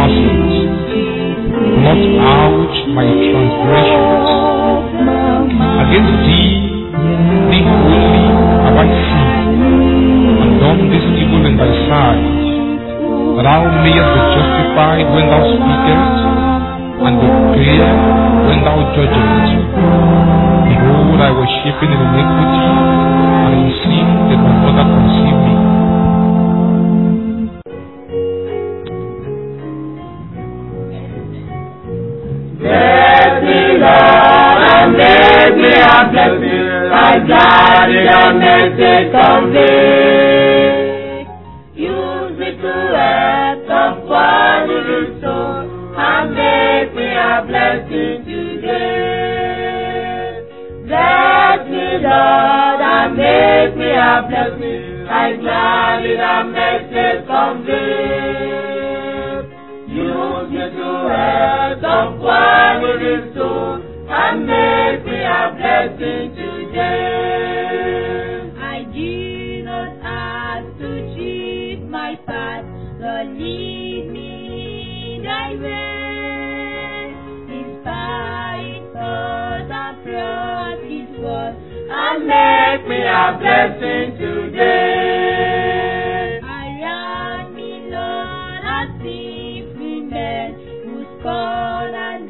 sins. Blot out my transgressions. Against thee, thee only have I sinned, and done this evil in thy sight, that thou mayest be justified when thou speakest, and be clear when thou judgest. Behold, I was shapen in iniquity, and in sin did my mother conceive me. Bless me, Lord, and make me a blessing. I glad in a message convey. Use me to help someone in his soul, and make me a blessing today. Bless me, Lord, and make me a blessing. I glad in a message convey. Use me to help someone in his soul and make me a blessing today. I do not ask to choose my path, Lord, lead me in thy way. Inspire thoughts and practice word, And make me a blessing today. Around me, Lord, are sinful men who scorn and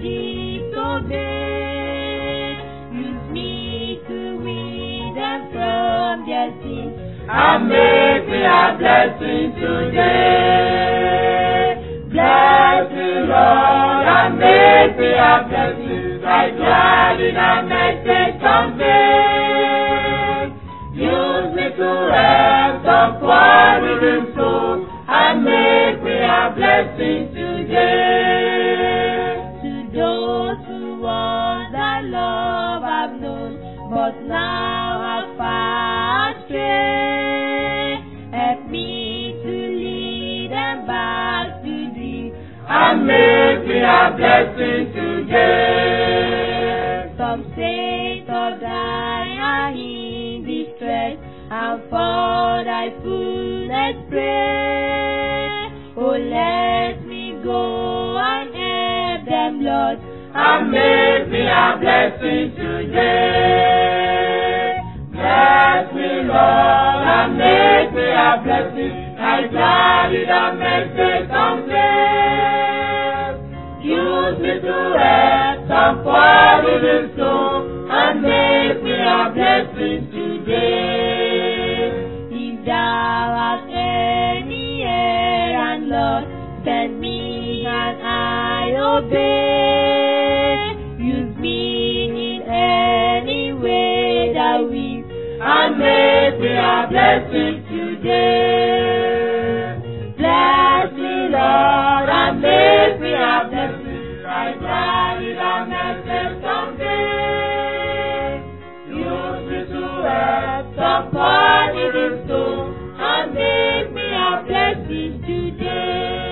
disobey. Use me to win them from their sins. And make me a blessing today. Bless me, Lord, and make me a blessing. I glad in a message convey. Use me to help someone in his soul and make me a blessing today. To those who once that love I've known, but now have far astray. Help me to lead them back to thee. And make me a blessing today. Some saints of thine are in distress, and for thy fullness pray. Oh, let me go and help them, Lord. and make me a blessing today. Bless me, Lord, and make me a blessing. I glad in a message someday. Use me to help someone in his soul and make me a blessing today. If thou hast any errand, Lord, send me and I obey. Use me in any way that we and make me a blessing today. Bless me, Lord, and make me a blessing. I glad in a message someday. Use me to help someone in his soul and make me a blessing today.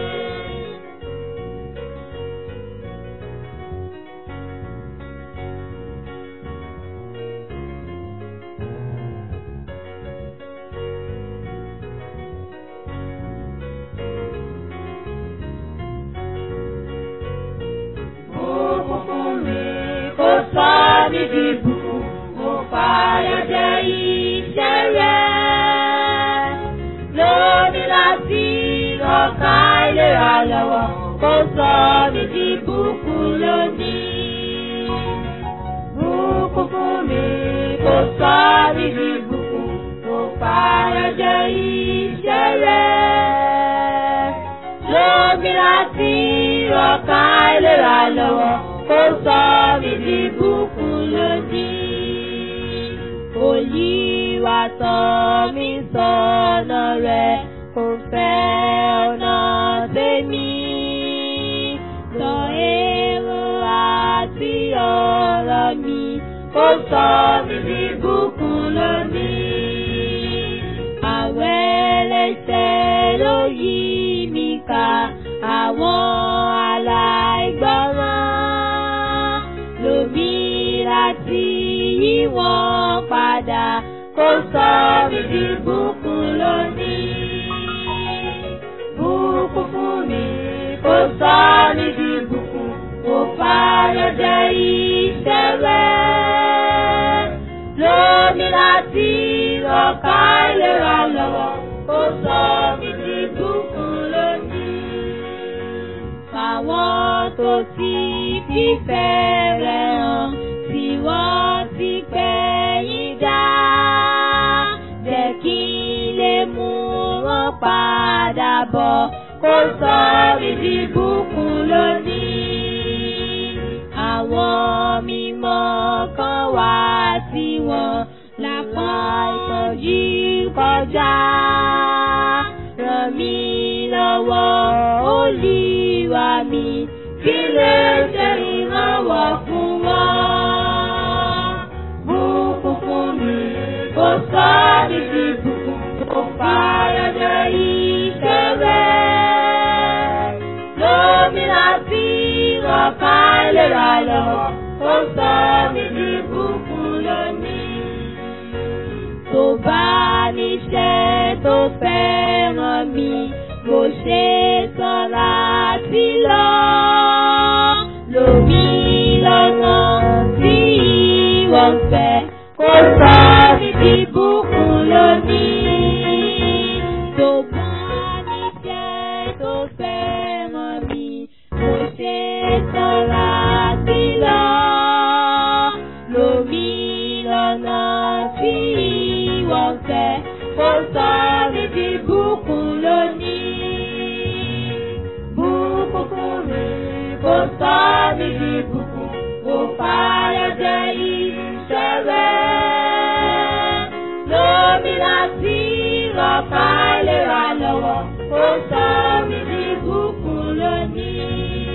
Bùkún fún mi, kó sọ mí di bùkún, mo fàyà jẹ iṣẹ́ rẹ̀. Lómi láti ọ̀ka ìlera lọ́wọ́, kó sọ mí di bùkún lónìí. Bùkún fún mi, kó sọ mí di bùkún, mo fàyà jẹ iṣẹ́ rẹ̀. Lómi láti ọ̀ka ìlera lọ́wọ́, kó sọ mí di bùkún lónìí. Olúwa tọ́ mi sọ́nà rẹ̀, kò fẹ́ ọ̀nà tèmi. Sọ èrò àti ọ̀rọ̀ mi, kó sọ mí di bùkún lónìí. Àwẹ̀ ẹlẹ́ṣẹ̀ ló yí mi ká, àwọn aláìgbọràn lómi láti yí wọn padà kó sọ mí di bùkún lónìí. Bùkún fún mi, kó kò sọ mí di ìbùkún, kò fàyọjẹ iṣẹ́ rẹ̀. Lómi láti ọ̀ka ìlera lọ́wọ́, kò sọ mí di ìbùkún lónìí. Fáwọn tó ti fífẹ́ rẹ̀ hàn, tí wọ́n ti pẹ̀yìn dá. Jẹ́ kí n lè mú wọn padà bọ̀, kó sọ mí di ìbùkún lónìí. Àwọn mímọ́ kan wá tí wọ́n lápá ìtọ́jú kọjá. Ràn mí lọ́wọ́ Olúwa mi, kí lè ṣe ìrànwọ́ fún wọn. Bùkún fún mi, kò sọ mí di bùkún, kò fàyọjẹ iṣẹ́ rẹ̀. Lómi láti ọ̀ka ìlera lọ, kò sọ mí di bùkún lónìí. Tó bá níṣẹ́ tó fẹ́ràn mi, kò ṣe tán láti lọ. Lómi lọ́nà tí ìwọ ń fẹ́, kò sọ mí di bùkún lónìí. Tó bá níṣẹ́ tó fẹ́ràn mi, kò ṣe tán láti lọ. Lómi lọ́nà tí ìwọ ń fẹ́, kò sọ mí di bùkún lónìí. Bùkún fún mi, kò sọ mí di bùkún, kò fàyọjẹ iṣẹ́ rẹ̀. Lómi láti ọ̀ka ìlera lọ́wọ́, kò sọ mí di bùkún lónìí.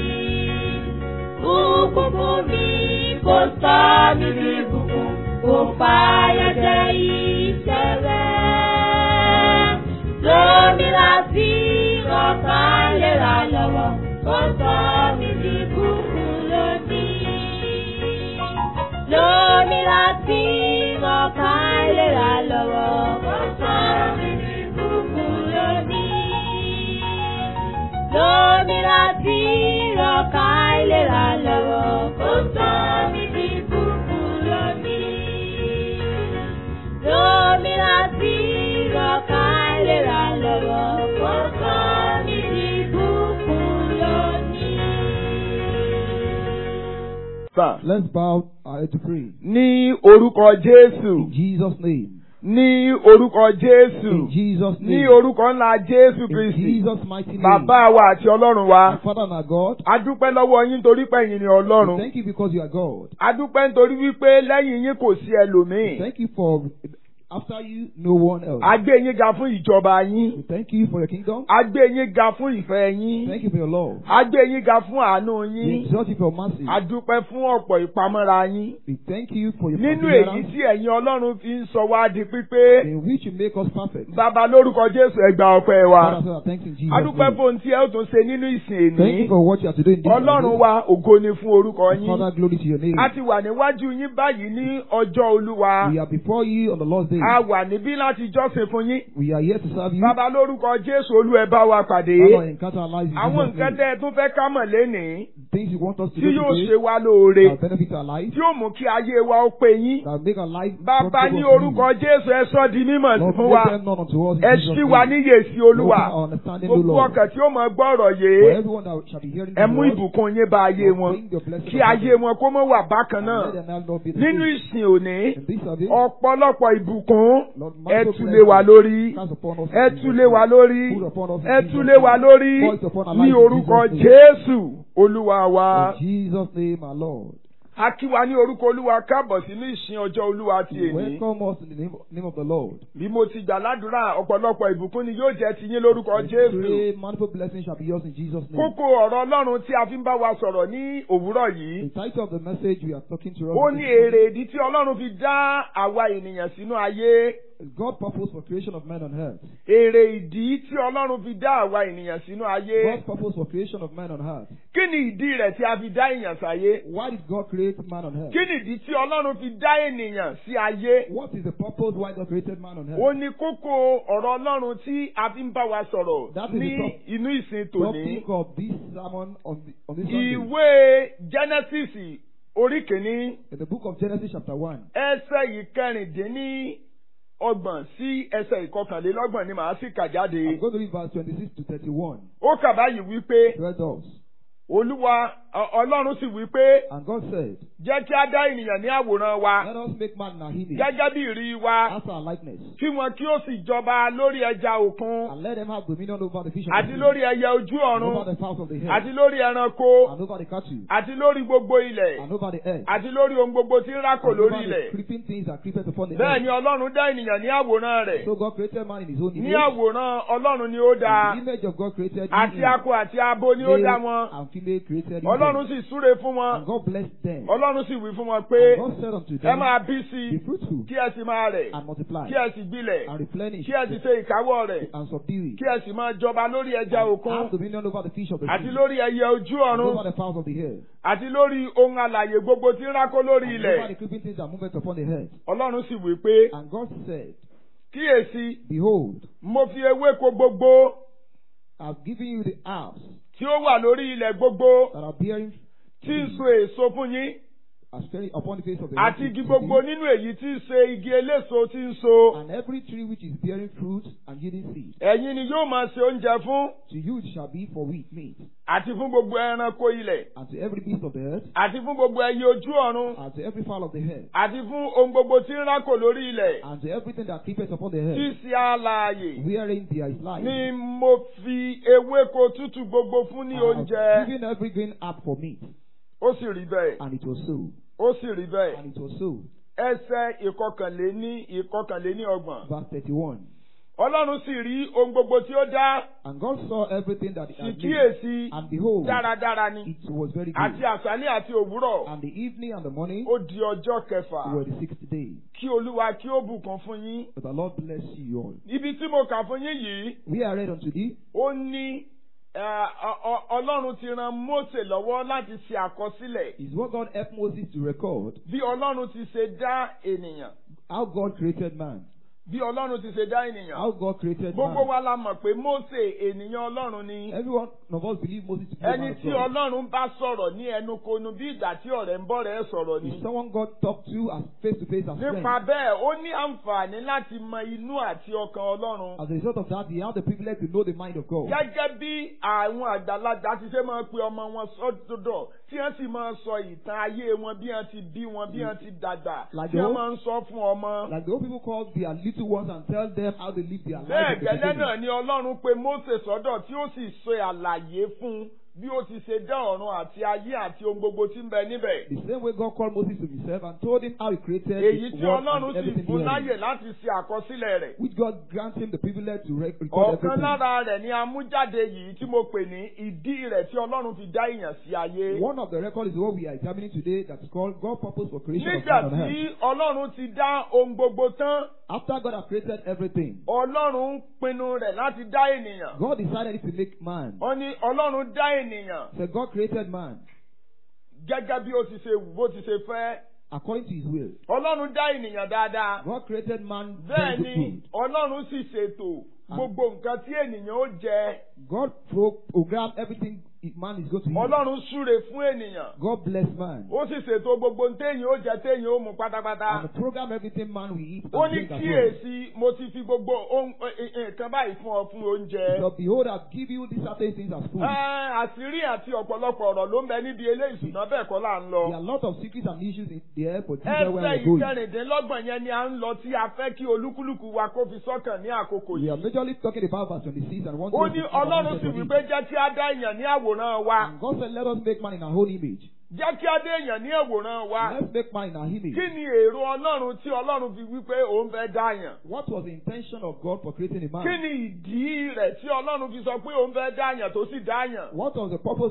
Bùkún fún mi, kò sọ mí di bùkún, kò fàyọjẹ iṣẹ́ rẹ̀. Lómi láti ọ̀ka ìlera lọ́wọ́, kò sọ mí di bùkún lónìí. Lómi láti ọ̀ka ìlera lọ́wọ́, kò sọ mí di bùkún lónìí. Lómi láti ọ̀ka ìlera lọ́wọ́, kò sọ mí di bùkún lónìí. Lómi láti ọ̀ka ìlera lọ́wọ́, kò sọ mí di bùkún lónìí. Sir. Let's bow our head to pray. Ní orúkọ Jésù. In Jesus' name. Ní orúkọ Jésù. In Jesus' Ní name. orúkọ ńlá Jésù In Kristi. Jesus' mighty name. Bàbá wa àti Ọlọ́run Our wa. Father and our God. A dúpẹ́ lọ́wọ́ yín torí pé ẹ̀yin ni we Ọlọ́run. Thank you because you are God. A dúpẹ́ nítorí wípé lẹ́yìn yín kò sí We ẹlòmíì. Thank you for after you, no one else. A gbé yín ga fún ìjọba We yín. thank you for your kingdom. A gbé yín ga fún ìfẹ́ yín. Thank you for your love. A gbé yín ga fún àánú We yín. exalt you for your mercy. A dúpẹ́ fún ọ̀pọ̀ ìpamọ́ra yín. We thank you for your Nínú èyí perseverance tí ẹ̀yin Ọlọ́run fi ń sọ wá di pípé. in which you make us perfect. Bàbá lórúkọ Jésù ẹ gba ọpẹ́ wa. Father, so thanks in Jesus' A dúpẹ́ name. fún ohun tí ẹ ó tún ṣe nínú ìsìn Thank you èní. for what you are to do in this Ọlọ́run service. wa ògo ni fún orúkọ yín. Father, glory to your name. A ti wà níwájú yín báyìí ní ọjọ́ Olúwa. We are before you on the Lord's day. A wà níbí láti jọ́sìn fún yín. We are here to serve you. Bàbá lórúkọ Jésù Olú ẹ bá wa pàdé. Father, encounter our lives in Àwọn Jesus' nǹkan name. tẹ́ ẹ tún fẹ́ ká mọ̀ lénìí Things you want us to tí do yóò today ṣe wá lóore. that benefit our life, Tí yóò mú kí ayé wa ó pé yín. that make our life Bàbá profitable ní unto you. orúkọ Jésù ẹ sọ di mímọ̀ Lord, fún make wa. them known unto us in Ẹ Jesus' ṣí wa name. níyè sí Olúwa. Open our understanding, O Gbogbo Lord. ọkàn tí ó mọ gbọ́rọ̀ For yìí. everyone that shall be hearing Ẹ the mú word, ìbùkún yín bá ayé Lord, wọn. bring your blessing Kí upon ayé them. wọn kó mọ́ wà bákan And náà. let them not be the Nínú same. ìsìn òní, In this service, ọ̀pọ̀lọpọ̀ ìbùkún Lord, ẹ multiple tú lé wa blessings lórí. cast upon us in Ẹ Jesus' tú lé wa name. lórí. Put upon us in Ẹ Jesus' tú lé wa name. lórí. Voice upon our Ní lives in orúkọ Jesus' name. Jésù Olúwa wa. In Jesus' name, our Lord. A kí wa ní orúkọ Olúwa káàbọ̀ sínú ìsìn ọjọ́ Olúwa ti èní. Welcome us in the name, name of the Lord. Bí mo ti gbà ládùúrà ọ̀pọ̀lọpọ̀ ìbùkún ni yóò jẹ́ ti yín lórúkọ I Jésù. pray manifold blessings shall be yours in Jesus' name. Kókó ọ̀rọ̀ Ọlọ́run tí a fi ń bá wa sọ̀rọ̀ ní òwúrọ̀ yìí. The title of the message we are talking to us Ó this ní morning èrè ìdí tí Ọlọ́run fi dá àwa ènìyàn sínú ayé. God's purpose for creation of man on earth. èrè ìdí tí ọlọ́run fi dá àwa ènìyàn sínú ayé God's purpose for creation of man on earth. kí ni ìdí rẹ̀ tí a fi dá èèyàn sáyé Why did God create man on earth? kí ni ìdí tí ọlọ́run fi dá ènìyàn sí ayé What is the purpose why God created man on ó earth? ní kókó ọ̀rọ̀ ọlọ́run tí a fi ń bá wa sọ̀rọ̀ That is ní the top- inú ìsìn tòní Topic of this sermon on, the, on this Sunday. ìwé genesis orí kìíní In the book of Genesis chapter 1, ẹsẹ̀ ìkẹrìndínní ọgbọ̀n sí ẹsẹ̀ ìkọkànlélọ́gbọ̀n ni màá sì kà jáde I'm going to read verse 26 to 31. ó kà báyìí wípé Read us. olúwa ọ- ọlọ́run sì wípé And God said, jẹ́ kí á dá ènìyàn ní àwòrán wa Let us make man in our image, gẹ́gẹ́ bí ìrí wa after our likeness, kí wọn kí ó sì jọba lórí ẹja òkun and let them have dominion over the fish of àti the sea, lórí ẹyẹ ojú and ọ̀run over the fowls of the àti head, lórí ẹranko and over the cattle, àti lórí gbogbo ilẹ̀ and over the earth, àti lórí ohun gbogbo tí ń rákò and lórí over the ilẹ̀ creeping things that creepeth upon the bẹ́ẹ̀ ni earth. ọlọ́run dá ènìyàn ní àwòrán rẹ̀ So God created man in his own ní image. àwòrán ọlọ́run ni ó dá In the image of God created àti him. akọ àti abo ni ó dá Male wọn and female created him. ọlọ́run sì súre fún wọn And God blessed them. ọlọ́run sì wí fún wọn pé And God said unto ẹ them, máa bí sí Be i fruitful kí ẹ sì máa rẹ̀ and multiply kí ẹ sì gbilẹ̀ and replenish kí ẹ sì ṣe ìkáwọ́ rẹ̀ and subdue it. kí ẹ sì máa jọba lórí ẹja And òkun have dominion over the fish of the àti sea lórí ẹyẹ ojú and ọ̀run over the fowls of the air àti lórí ohun alàyè gbogbo tí ń rákó lórí and over the ilẹ̀ creeping things that moveth upon the earth. ọlọ́run sì wí pé And God said, kíyèsí Behold, mo fi ewéko gbogbo I have given you the herbs tí ó wà lórí ilẹ̀ gbogbo that are bearing tí ń so èso fún yín as very upon the face of the earth. àti igi gbogbo nínú èyí tí ń ṣe igi eléso tí ń so And every tree which is bearing fruit and yielding seed, ẹ̀yin ni yóò máa ṣe oúnjẹ fún to you it shall be for wheat meat, àti fún gbogbo ẹranko ilẹ̀ and to every beast of the earth, àti fún gbogbo ẹyẹ ojú ọ̀run and to every fowl of the air, àti fún ohun gbogbo tí ń rákò lórí ilẹ̀ and to everything that creepeth upon the tí earth, ṣe alààyè wherein there is life. ni mo fi ewéko tútù gbogbo fún ní I have oúnjẹ given every green herb for meat, ó sì rí bẹ́ẹ̀ and it was so. ó sì rí bẹ́ẹ̀ And it was so. ẹsẹ̀ ìkọkànléní ìkọkànléní ọgbọ̀n Verse 31. ọlọ́run sì rí ohun gbogbo tí ó dá And God saw everything that he sì had made, kíyèsí and behold, dáradára ni it was very àti good. àṣálẹ́ àti òwúrọ̀ And the evening and the morning ó di ọjọ́ kẹfà were the sixth day. kí olúwa kí ó bùkún fún yín But the Lord bless you all. ibi tí mo kà fún yín yìí We are read unto thee, ó ní ẹ, ọ- ọ- ọlọ́run ti ran Mósè lọ́wọ́ láti ṣe àkọsílẹ̀ is what God helped Moses to record bí ọlọ́run ti ṣe dá ènìyàn how God created man. bí ọlọ́run ti ṣe dá ènìyàn How God created gbogbo man. wa la mọ̀ pé Mósè ènìyàn ọlọ́run ni Every one of us believe Moses to be a man ẹni of tí God. ọlọ́run bá sọ̀rọ̀ ní ẹnu konu bí ìgbà tí ọ̀rẹ́ ń bọ̀ rẹ̀ sọ̀rọ̀ ni Is someone God talked to as face to face as nípa friend. bẹ́ẹ̀ ó ní àǹfààní láti mọ inú àti ọkàn ọlọ́run As a result of that, he had the privilege to know the mind of God. gẹ́gẹ́ bí àwọn àgbàlagbà ti ṣe máa pe ọmọ wọn sọ́dọ̀ tí wọ́n sì máa sọ ìtàn ayé wọn bí wọ́n ti bí wọn bí wọ́n ti dàgbà Like tí the wọ́n old- máa ń sọ fún ọmọ. Like the old people call their little ones and tell them how they live their life. bẹ́ẹ̀ at the gẹ́lẹ́ beginning. náà ni ọlọ́run pe Mósè sọ́dọ̀ tí ó sì ṣe àlàyé fún un bí ó ti ṣe dá ọ̀run àti ayé àti ohun gbogbo tí ń bẹ níbẹ̀. The same way God called Moses to himself and told him how he created èyí the tí world ọlọ́run and sì everything fún therein. láyè láti ṣe àkọsílẹ̀ rẹ̀. Which God grants him the privilege to rec- record ọ̀kan everything. lára rẹ̀ ni amújáde yìí tí mo pè ní ìdí rẹ̀ tí ọlọ́run fi dá èèyàn sí ayé. One of the records is what we are examining today that is called God's purpose for creation of nígbà man on earth. tí ọlọ́run ti dá ohun gbogbo tán After God has created everything, ọlọ́run pinnu rẹ̀ láti dá ènìyàn. God decided to make man. ó ní ọlọ́run dá ènìyàn So God created man gẹ́gẹ́ bí ó ti ṣe wù bó ti ṣe fẹ́. according to his will. ọlọ́run dá ènìyàn dáadáa. God created man bẹ́ẹ̀ very ni good. ọlọ́run sì ṣètò gbogbo nǹkan tí ènìyàn ó jẹ. God pro- programmed everything man is going to eat. ọlọ́run súre fún ènìyàn. God bless man. ó sì ṣètò gbogbo ohun téèyàn ó jẹ téèyàn ó mu pátápátá. And program everything man will eat ó and ní drink as well. kíyèsí mo ti fi gbogbo ohun ẹ- ẹ- nǹkan báyìí fún ọ fún oúnjẹ. So behold, I've given you these certain things as food. Ẹ, àṣírí àti ọ̀pọ̀lọpọ̀ ọ̀rọ̀ ló ń bẹ níbi eléyìí ṣùgbọ́n bẹ́ẹ̀ kọ́ là ń lọ. There are a lot of secrets and issues in there, but this is where ẹsẹ̀ we're going. ìkẹrìndínlọ́gbọ̀n yẹn ni à ń lọ tí a fẹ́ kí olúkúlùkù wa kó fi sọ́kàn ní àkókò We are yìí. majorly talking about verse 26 and one ó ní ọlọ́run sì wípé jẹ́ kí á dá èèyàn ní àwòrán wa. And God said, Let us make man in our own image. jẹ́ kí á dá èèyàn ní àwòrán wa. Let's make man in our image. kí ni èrò ọlọ́run tí ọlọ́run fi wípé òun fẹ́ dá yàn? What was the intention of God for creating a kí man? ni ìdí rẹ̀ tí ọlọ́run fi sọ pé òun fẹ́ dá yàn tó sì dá yàn? What was the purpose of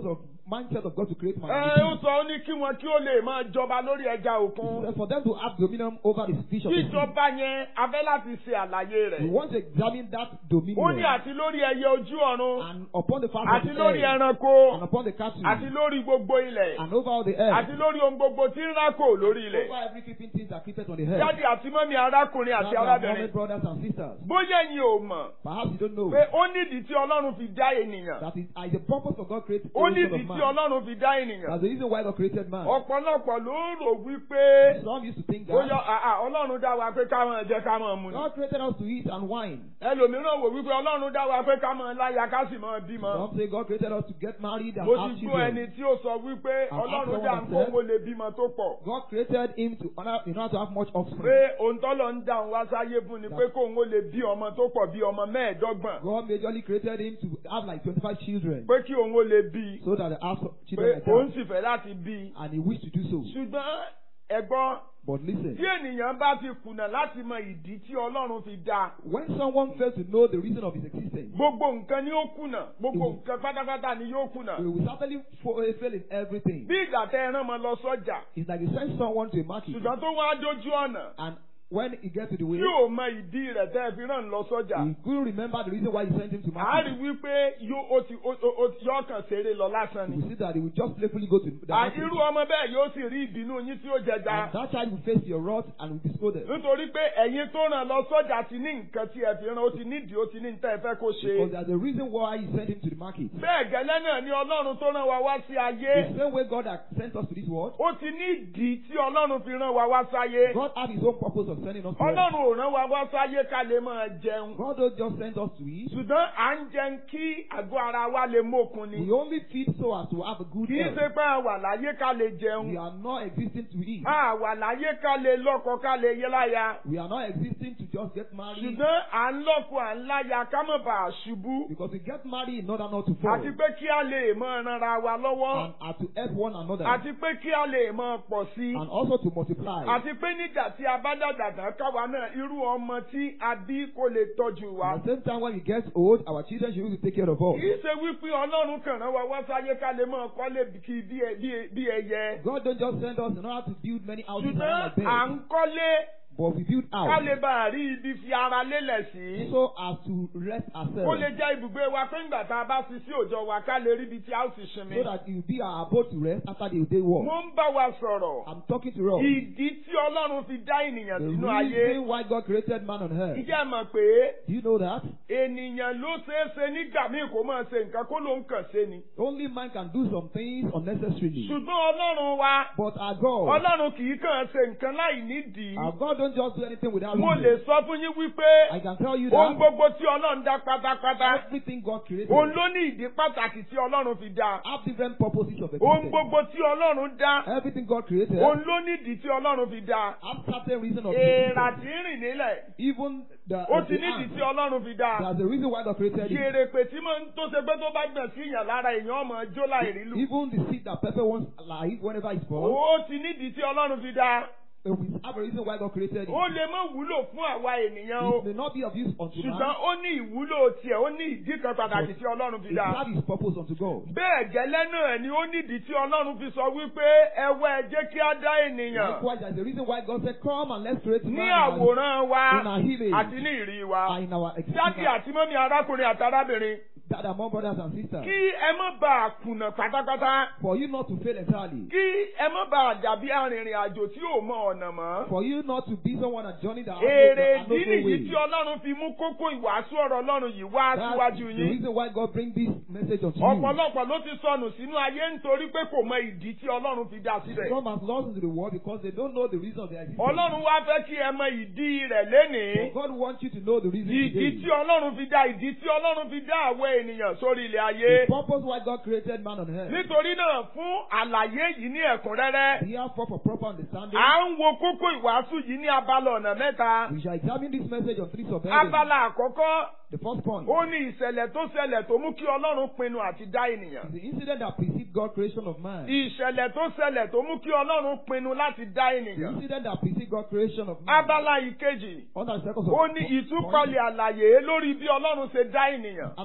mindset of God to create man. ẹ ó sọ ó ní kí wọn kí ó lè máa jọba lórí ẹja òkun. For them to have dominion over the fish of the sea. jíjọba yẹn a fẹ́ láti ṣe àlàyé We rẹ̀. want to examine that ó ní dominion àti lórí ẹyẹ ojú ọ̀run and upon the face àti of the lórí earth ẹranko and upon the cattle àti lórí gbogbo ilẹ̀ and over all the earth. àti lórí ohun gbogbo tí ń rákò lórí ilẹ̀. Over every creeping thing that creepeth on the earth. jáde àti mọ́mí arákùnrin àti That's our arábìnrin. beloved brothers and sisters. bóyá ẹ̀yin ò mọ̀ Perhaps you don't know pé ó nídìí tí ọlọ́run fi dá ènìyàn. that is uh, the purpose of God created ó the nídìí of tí man. ọlọ́run fi dá ènìyàn. That's the reason why God created man. ọ̀pọ̀lọpọ̀ ló rò wípé Some used to think bóyá that àà, ọlọ́run dá wa pé ká máa jẹ ká máa mu ni. God created us to eat and wine. ẹlòmíràn wò wípé ọlọ́run dá wa pé ká máa láya ká sì máa bímọ. Some say God created us to get married and mo have ti gbọ́ ẹni children. tí ó sọ wípé And ọlọ́run after dá one ń kó said- mo lè bímọ tó pọ̀. God created him to honor, in order to have much offspring. pé ohun tọ́lọ̀ ń dá òun wá sáyé fún ni pé kóun ó lè bí ọmọ tó pọ̀ bí ọmọ mẹ́ẹ̀ẹ́dọ́gbọ̀n. God majorly created him to have like 25 children pé kí òun ó lè bí so that they have pé children like òun that. sì fẹ́ láti bí. And he wished to do so. ṣùgbọ́n ẹ̀gbọ́n But listen, tí ènìyàn bá ti kùnà láti mọ ìdí tí ọlọ́run fi dá when someone fails to know the reason of his existence, gbogbo nǹkan ni ó kùnà gbogbo nǹkan pátápátá ni yóò kùnà. he will certainly fo- fail in everything. bí ìgbà tẹ ẹran mọ lọ sọ́jà It's like you send someone to a market ṣùgbọ́n tó wá dójú ọ̀nà and when he gets to the way, tí ò mọ ìdí rẹ̀ tẹ́ ẹ fi ràn lọ sọ́jà. he couldn't remember the reason why he sent him to a rí market. wípé yóò ó ti ó- ó- ó- yóò kàn ṣeré lọ lásán You ni. will see that he will just playfully go to the À, market. irú ọmọ bẹ́ẹ̀ yóò sì rí ìbínú yín tí ó jẹja. And that child will face your wrath and will be scolded. nítorí pé ẹ̀yin tó ràn lọ sọ́jà ti ní nǹkan tí ẹ fi ràn ó ti nídìí ó ti ní nǹkan ẹ fẹ́ kó Because ṣe. there's a reason why he sent him to the market. bẹ́ẹ̀ gẹ́lẹ́ náà ni ọlọ́run tó ràn wá wá sí ayé. The same way God has sent us to this world, ó ti ní ìdí tí ọlọ́run fi ràn wá wá sáyé. God had his own purpose of sending us to earth. ọlọ́run ò ràn wá wá sáyé ká lè máa jẹun. God don't just send us to eat. ṣùgbọ́n à ń jẹun kí àgọ́ ara wa lè mókun ni. We only feed so as to have a good kì í health. ṣe pé a wà láyé ká lè We jẹun. are not existing to eat. a wà láyé ká lè lọ́kọ ká lè yé láya. We are not existing to just get married ṣùgbọ́n à ń lọ́kọ à ń láya ká má bàa ṣubú. because we get married in order not to fall àti pé kí a lè mọ ranra wa lọ́wọ́. and are to help one another àti pé kí a lè mọ pọ̀ sí. and also to multiply. àti pé nígbà tí a bá dàgbà tán káwa náà irú ọmọ tí a bí kó lè tọ́jú wa. At the same time, when we get old, our children should be able to take care of us. kì í ṣe wípé ọlọ́run kàn rán wa wá sáyé ká lè máa kọ́lé kí bí ẹ- bí ẹ- bí ẹyẹ. God don't just send us in order to build many houses ṣùgbọ́n around à our ń bed, kọ́lé but we build ká lè houses bá a rí ibi fi ara lélẹ̀ sí. so as to rest kó ourselves, lè jẹ́ ibùgbé wa pé ńgbà tá a bá fi sí òòjọ́ wa ká lè rí ibi tí a ó ti so sinmi. that it will be our abode to rest after the day walk. mo ń bá wa sọ̀rọ̀ I'm talking to us. ìdí tí ọlọ́run fi dá ènìyàn The sínú ayé. reason why God created man on earth. ìjẹ́ mọ̀ pé Do you know that? ènìyàn ló ṣeé ṣe nígbà míì kó máa ṣe nǹkan kó ló ń kàn ṣe ni. Only man can do some things unnecessarily. ṣùgbọ́n ọlọ́run wa But our God, ọlọ́run kì í kàn ṣe nǹkan láì nídìí. our God don't just do anything without mo lè reason. sọ fún yín wípé I can tell you ohun that gbogbo tí ọlọ́run dá pátápátá everything God created òun ló ní ìdí pàtàkì tí ọlọ́run fi dá. have different purposes of ohun existence. gbogbo tí ọlọ́run dá Everything God created òun ló ní ìdí tí ọlọ́run fi dá. have certain reason of èèrà existence. tí ń rìn nílẹ̀ Even the, ó the ti ní ìdí ant, tí ọlọ́run fi dá. there's a reason why God created it. Yèrèpè tí máa ń tó ṣe pé tó bá gbọ̀n sí ìyàn lára èèyàn ọmọ jó láì rí lù. Even the seed that pepper wants life whenever it's born, Ó ti nídìí tí ọlọ́run fi dá. it will have a reason why God created it. Ó lè má wúlò fún àwa ènìyàn o. It may not be of use unto Ṣùgbọ́n man, ó ní ìwúlò tiẹ̀, ó ní ìdí kan pàtàkì tí ọlọ́run fi it dá. has its purpose unto God. Bẹ́ẹ̀ gẹ́lẹ́ náà ni ó nídìí tí ọlọ́run fi sọ wípé ẹwẹ́ ẹ jẹ́ kí á dá ènìyàn Likewise, there's a reason why God said, Come and let's create ní man in our- àwòrán wa in our image àti ní ìrí wa. are in our Dádì existence. àti mọ́mí arákùnrin àti arábìnrin That among brothers and sisters. kí ẹ má bà á kùnà pátápátá. For you not to fail entirely. Kí ẹ má bà á dàbí arìnrìn àjò tí ò mọ ọ̀nà mọ́. For you not to be someone that journey that has Èrè no, that ìdí has no nìyí way. tí Ọlọ́run fi mú kókó ìwàásù ọ̀rọ̀ Ọlọ́run yìí wá That's síwájú the yín. reason why God bring this message unto you. Ọ̀pọ̀lọpọ̀ ló ti sọnù sínú ayé nítorí pé kò mọ ìdí tí Ọlọ́run fi dá síbẹ̀. Some has lost into the world because they don't know the reason of their existence. Ọlọ́run wá fẹ́ kí ẹ mọ ìdí rẹ̀ lénìí. But God wants you to know the reason Ìdí tí today. Ọlọ́run fi dá ìdí tí Ọlọ́run fi dá àwọn ènìyàn sórí ilẹ̀ ayé. The purpose why God created man on earth. Nítorí náà fún àlàyé yìí ní ẹ̀kúnrẹ́rẹ́. Therefore, for proper understanding, À ń wo kókó ìwàásù yìí ní abala ọ̀nà mẹ́ta. we shall examine this message on three subheadings. Abala àkọ́kọ́ The first point ó ní ìṣẹ̀lẹ̀ tó ṣẹlẹ̀ tó mú kí Ọlọ́run pinnu àti dá ènìyàn. is the incident that preceded God's creation of man. Ìṣẹ̀lẹ̀ tó ṣẹlẹ̀ tó mú kí Ọlọ́run pinnu láti dá The ènìyàn. incident that preceded God's creation of man. Abala ìkejì Under the second ó ní ìtúpalẹ̀ àlàyé lórí bí Ọlọ́run ṣe dá ènìyàn. Analyzing the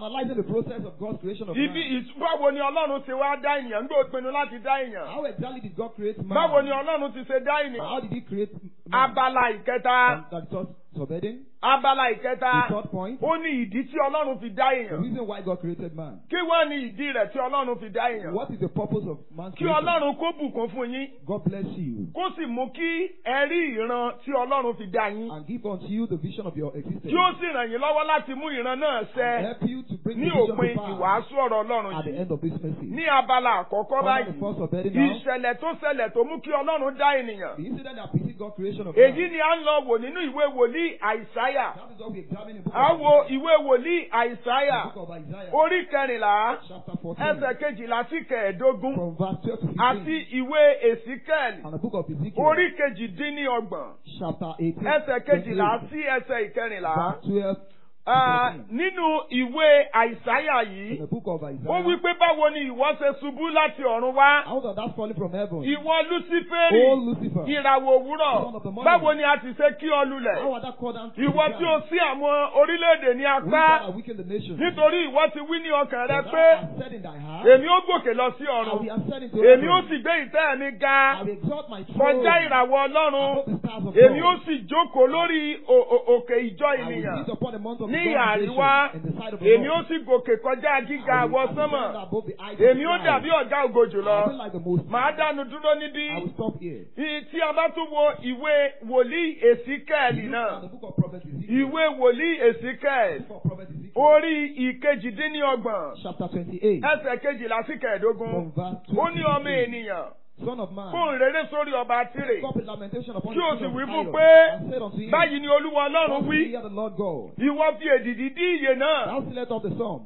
process of God's creation of Ibi man. ìt- báwo ni Ọlọ́run ti wá dá ènìyàn nígbà ó pinnu láti dá èèyàn? How exactly did God create man? Báwo ni Ọlọ́run ti ṣe dá How ènìyàn? did He create man? Abala ìkẹta. And That third subheading. Abala The ìkẹta. third point. Ó ní ìdí tí Ọlọ́run fi dá The èèyàn. reason why God created man. Kí wọ́n ní ìdí rẹ̀ tí Ọlọ́run fi dá èèyàn? What is the purpose of man's Kí creation? Ọlọ́run kó bùkún fún yín. God bless you Kó sì mú kí ẹ rí ìran tí Ọlọ́run fi dá yín. and give unto you the vision of your existence. Tí ó sì ràn yín lọ́wọ́ láti mú ìran náà and ṣẹ help you to bring ní the vision òpin to pass ìwàásù ọ̀rọ̀ Ọlọ́run at the yìí. end of this message. Ní abala àkọ́kọ́ Under the báyìí, first subheading now, ìṣẹ̀lẹ̀ tó ṣẹlẹ̀ tó mú kí Ọlọ́run dá ènìyàn. the incident that preceded God's creation of Èyí man. ni a ń lọ wò nínú ìwé wòlíì Àìsáyà. That is what we examine in the book A of wo Isaiah. ìwé wòlíì Àìsáyà. The book of Isaiah, Orí kẹrìnlá, chapter 14, ẹsẹ̀ kejìlá sí kẹẹ̀ẹ́dógún. from verse 12 to 15, Àti ìwé Èsíkẹ́ẹ̀lì. and the book of Ezekiel, Orí kejìdínlọ́gbọ̀n. chapter 18, Ẹsẹ̀ kejìlá 28, sí ẹsẹ̀ ìkẹrìnlá. verse 12 to Ah, 14. Nínú ìwé Àìsáyà In yìí, the book of ó Isaiah, wí pé báwo ni ìwọ ṣe ṣubú láti ọ̀run wá? out of that falling from heaven, Ìwọ Lúsíférì, O Lucifer, ìràwọ̀ òwúrọ̀, Son of the morning. báwo ni a ti ṣe kí ọ how lulẹ̀? are that called down to Ìwọ the tí o ground? sí àwọn orílẹ̀-èdè ní We apá, that are weak in the nation. nítorí ìwọ ti wí ní ọkàn rẹ For pé, thou hast said in thy heart, èmi ó gòkè lọ sí I will ọ̀run, be ascending to èmi ó heaven. sì gbé ìtẹ́ mi ga I will exalt my throne kọjá ìràwọ̀ Ọlọ́run, above the stars of èmi ó God. sì jókòó lórí o- o- òkè ìjọ I will ènìyàn. sit upon the mount of the Ní congregation àríwá, in the side of the èmi ó Lord. sì gòkè kọjá gíga I will àwọ ascend sánmọ̀, above the heights of èmi the ó clouds. dàbí ọ̀gá ògo I will jùlọ. be like the most. Màá dánu dúró níbí. I will stop here. Ì- Tí a bá tún wo ìwé wòlíì Èsíkẹ́ẹ̀lì Look náà, at the book of Prophet Ezekiel. ìwé wòlíì Èsíkẹ́ẹ̀lì, Book of Prophet Ezekiel. orí ìkejìdínlọ́gbọ̀n, Chapter 28. ẹsẹ̀ kejìlá sí kẹẹ̀ẹ́dógún. From verse Ó ní ọmọ 20. ènìyàn, Son of man. fóun rere sórí ọba Tírè. Stop a lamentation upon Kí o the sì king wí of fún Tyre, pé, and said unto him, Báyìí ni Olúwa Ọlọ́run Thus wí, hear the Lord God. ìwọ fi èdìdì dí ìyè náà. Thou sealest of the psalm,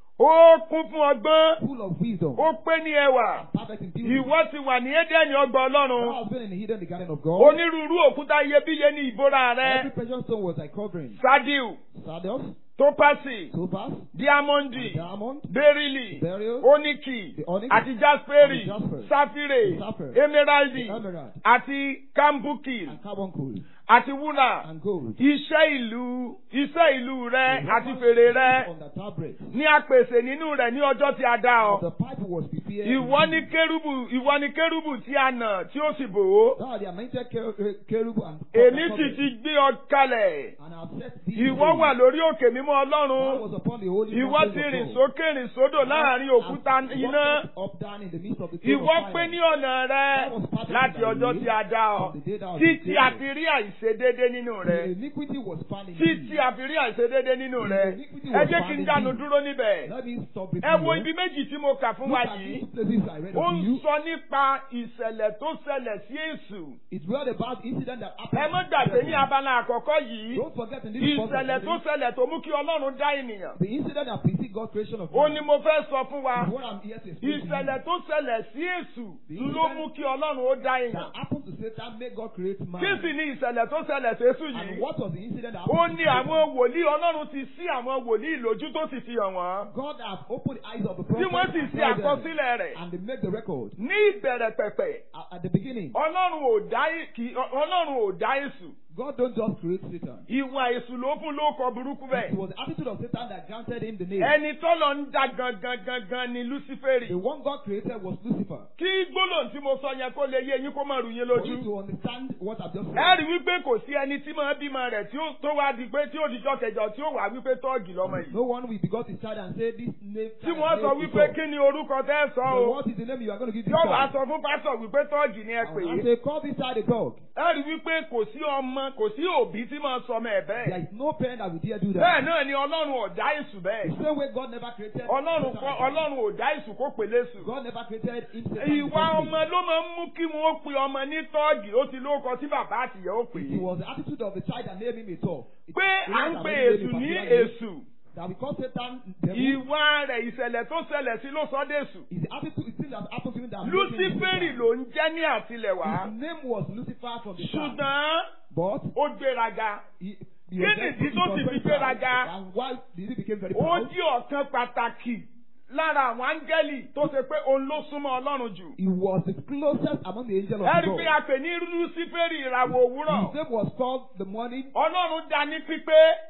Ó kún fún ọgbọ́n, full of wisdom, ó pé ní ẹwà. perfect in beauty. Ìwọ ti wà ní Édẹ́nì ọgbà Thou Ọlọ́run. hast been in the hidden the garden of God. Onírúurú òkúta iyebíye ní ìbora Every rẹ. precious stone was thy covering. Sádíù, Sardius, Tópásì, topaz, Díámọ́ndì, diamond, Bẹ́rílì, beryl, Óníkì, the onyx, àti Jáspérì, and jasper, Sáfírè, sapphire, Emeraldi, the emerald, àti Kámbúkì, and carbuncle, àti Wúrà. and gold. Iṣẹ́ ìlú, iṣẹ́ ìlú rẹ The àti weapons fèrè used rẹ on the tabret. ní apèsè nínú rẹ̀ ní ọjọ́ tí a dá ọ. The pipe was prepared. Ìwọ in ní thee. kérúbù, ìwọ ní kérúbù tí a nà tí ó sì bò ó. Thou art the anointed cher- eh, cherub and Èmi and sì ti gbé ọ kalẹ̀. and I have set thee. Ìwọ high. wà lórí òkè mímọ́ Thou Ọlọ́run. was upon the holy Ìwọ mountain ti of rìn God. sókè rìn sódò láàrin òkúta And iná. walkest up down in the midst of the throne Ìwọ of pé fire. ní ọ̀nà rẹ láti ọjọ́ tí a dá ọ. From the day thou wast Títí created. a fi rí àìṣedédé nínú The rẹ. iniquity was found in Títí thee. a fi rí àìṣedédé nínú rẹ. Ẹ jẹ́ kí n dánu dúró níbẹ̀. Let me stop with Ẹ wo you. ibi méjì tí mo kà fún Look wa at yìí. these places I read Ó of ń you. sọ nípa ìṣẹ̀lẹ̀ tó ṣẹlẹ̀ sí Èṣù. It's read about incident that happened. Ẹ má gbàgbé ní abala àkọ́kọ́ yìí. Don't forget in this first Ìṣẹ̀lẹ̀ tó assembly, ṣẹlẹ̀ tó mú kí Ọlọ́run dá ènìyàn. the incident that preceded God's creation of Ó man ní mo fẹ́ sọ fún wa. is what I'm here to explain to you. Ìṣẹ̀lẹ̀ tó ṣẹlẹ̀ sí Èṣù ló mú kí Ọlọ́run ó dá èèyàn. that happened to Satan made God create man. Kí sì ni ìṣẹ̀lẹ̀ tó ṣẹlẹ̀ sí Èṣù And yìí? what was the incident that Ó happened ní to Satan? àwọn wòlíì Ọlọ́run ti sí àwọn wòlíì lójú tó sì fi hàn wọ́n. God has opened the eyes of the Tí prophet wọ́n sì and ṣe told them, àkọsílẹ̀ rẹ̀. and they make the record. Ní ìbẹ̀rẹ̀ pẹ̀pẹ̀, At, at the beginning, Ọlọ́run ò dá kì- Ọlọ́run ò dá Èṣù. God don't just create Satan. Ìwà Èṣù ló fún lóko burúkú It bẹ́ẹ̀. was the attitude of Satan that granted him the name. Ẹni tọ́lọ̀ ń dá gangan gangan ni Lúsífẹ́rì. The one God created was Lucifer. Kí gbólóhùn tí mo sọ yẹn kó lè yé yín kó má rù yín For you lójú. to understand what I've just Ẹ said, rí wípé kò sí ẹni tí máa bímọ rẹ̀ tí ó tó wá di pé tí ó dijọ́ kẹjọ tí ó wà wípé tọ́ọ̀gì lọ́mọ yìí. no one will begot his child and say this name. Tí wọ́n sọ wípé kí ni orúkọ tẹ́ sọ So o. what is the name you are going to give this Yóò wá child? sọ fún pásọ̀ wípé tọ́ọ̀gì ni ẹ pè And I é. say, call this child a dog. Ẹ rí wípé kò sí ọmọ kò sí òbí tí máa sọ ọmọ ẹ̀ There bẹ́ẹ̀. is no parent that will dare do Bẹ́ẹ̀ that. náà ni Ọlọ́run ò dá Èṣù The bẹ́ẹ̀. same way God never created. Ọlọ́run Satan kọ́ as a- Ọlọ́run ò dá Èṣù kó pèlè Èṣù. God never created himself. in the Ìwà first ọmọ place. ló máa ń mú kí wọ́n pe ọmọ ní tọ́ọ̀gì ó ti lóko tí bàbá àtìyẹ́ ó pè It é. was the attitude of the child that made him a tall. It- Pé it à was ń that pe made him Èṣù a ní particular name. Èṣù. That because Satan devil Ìwà rẹ̀ ìṣẹ̀lẹ̀ tó ṣẹlẹ̀ sí ló sọ dèṣù. is the attitude, it's thing that happened to him that made him Lúsífẹ́rì Satan. ló ń jẹ́ ní àtilẹ̀wá. His name was Lucifer from the start. Ṣùgbọ́n But ó gbéraga. he, he Kí was nìdí very- he tó was ti very fi proud. gbéraga? And why did he become very Ó proud? jí ọ̀kan pàtàkì lára àwọn áńgẹ́lì tó ṣe pé òun ló súnmọ́ Ọlọ́run jù. He was the closest among the angels of Ẹ rí God. pé a pè ní Lúsífẹ́rì ìràwọ̀ òwúrọ̀. His name was called the morning. Ọlọ́run dá ní pípé